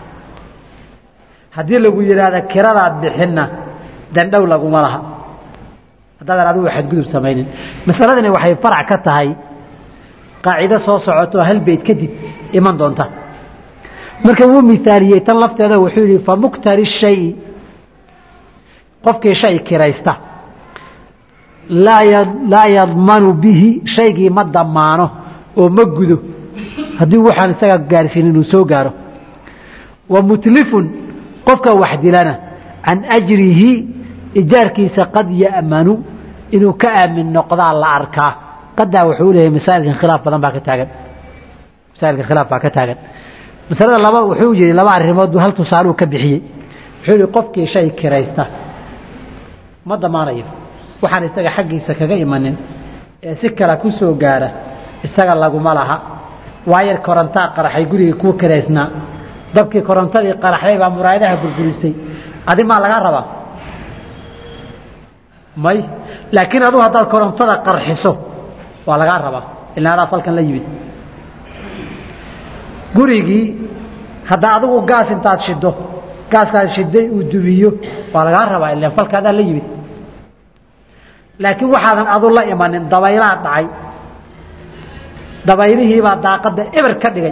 haddii lagu yidhaahda kiradaad bixinna dandhow laguma laha haddaadan adigu xadgudub samaynin masaladani waxay farac ka tahay qaacido soo socoto hal beyd kadib iman doonta marka wuu mithaaliyey tan lafteeda wuxuu yidhi famuktari shayi qofkii shay kiraysta laa yadmanu bihi shaygii ma damaano oo ma gudo haddii waxaan isaga gaarsiin inuu soo gaaro wa mutlifun qofka wax dilana can ajrihi ijaarkiisa qad ya'manu inuu ka aamin noqdaa la arkaa qadaa wuxuu leeyahay masaa'ilkan khilaaf badan baa ka taagan masaa'ilkan khilaaf baa ka taagan masalada laba wuxuu yidhi laba arrimood buu hal tusaaluu ka bixiyey wuxuu yidhi qofkii shay kiraysta ma damaanayo waxaan isaga xaggiisa kaga imanin ee si kale ku soo gaara isaga laguma laha waayar korontaa qaraxay gurigii kuu kiraysnaa dabkii korontadii qaraxday baa muraayadaha burburisay adi maa lagaa rabaa may laakiin adugu haddaad korontada qarxiso waa lagaa rabaa ilaa adaa falkan la yimid gurigii haddaa adigu gaas intaad shido gaaskaad shiday uu dumiyo waa lagaa rabaa ilaan falka adaa la yimid laakiin waxaadan adu la imanin dabaylaha dhacay dabaylihiibaa daaqadda eber ka dhigay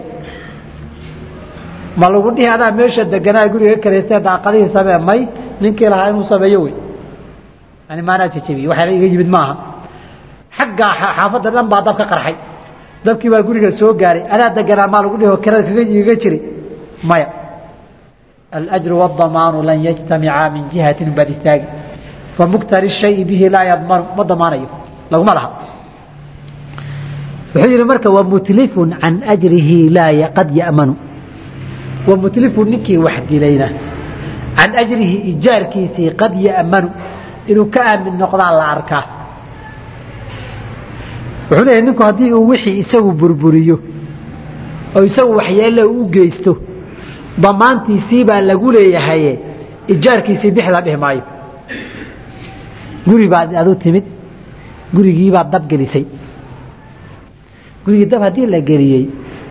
ma lagu dhihi adaa meesha deganaa guriga karaystee daaqadihii samee may ninkii lahaa inuu sameeyo wey yani maanaa jejebiye waxaa iga yimid maaha xaggaa xaafadda dhan baa dab ka qarxay dabkii baa guriga soo gaaray adaa deganaa maa lagu dhihi oo kirada kaga jiray maya alajru waddamaanu lan yajtamicaa min jihatin baad istaagi famuktari shayi bihi laa yadmanu ma damaanayo laguma laha wuxuu yidhi marka wamutlifun can ajrihi laa qad ya'manu wamutlifun ninkii wax dilayna can ajrihi ijaarkiisii qad ya'manu inuu ka aamin noqdaa la arkaa wuxuu leeyahy ninku haddii uu wixii isagu burburiyo oo isagu waxyeelle u geysto damaantiisii baa lagu leeyahaye ijaarkiisii bix la dhihi maayo guri baad adu timid gurigiibaad dab gelisay gurigii dab haddii la geliyey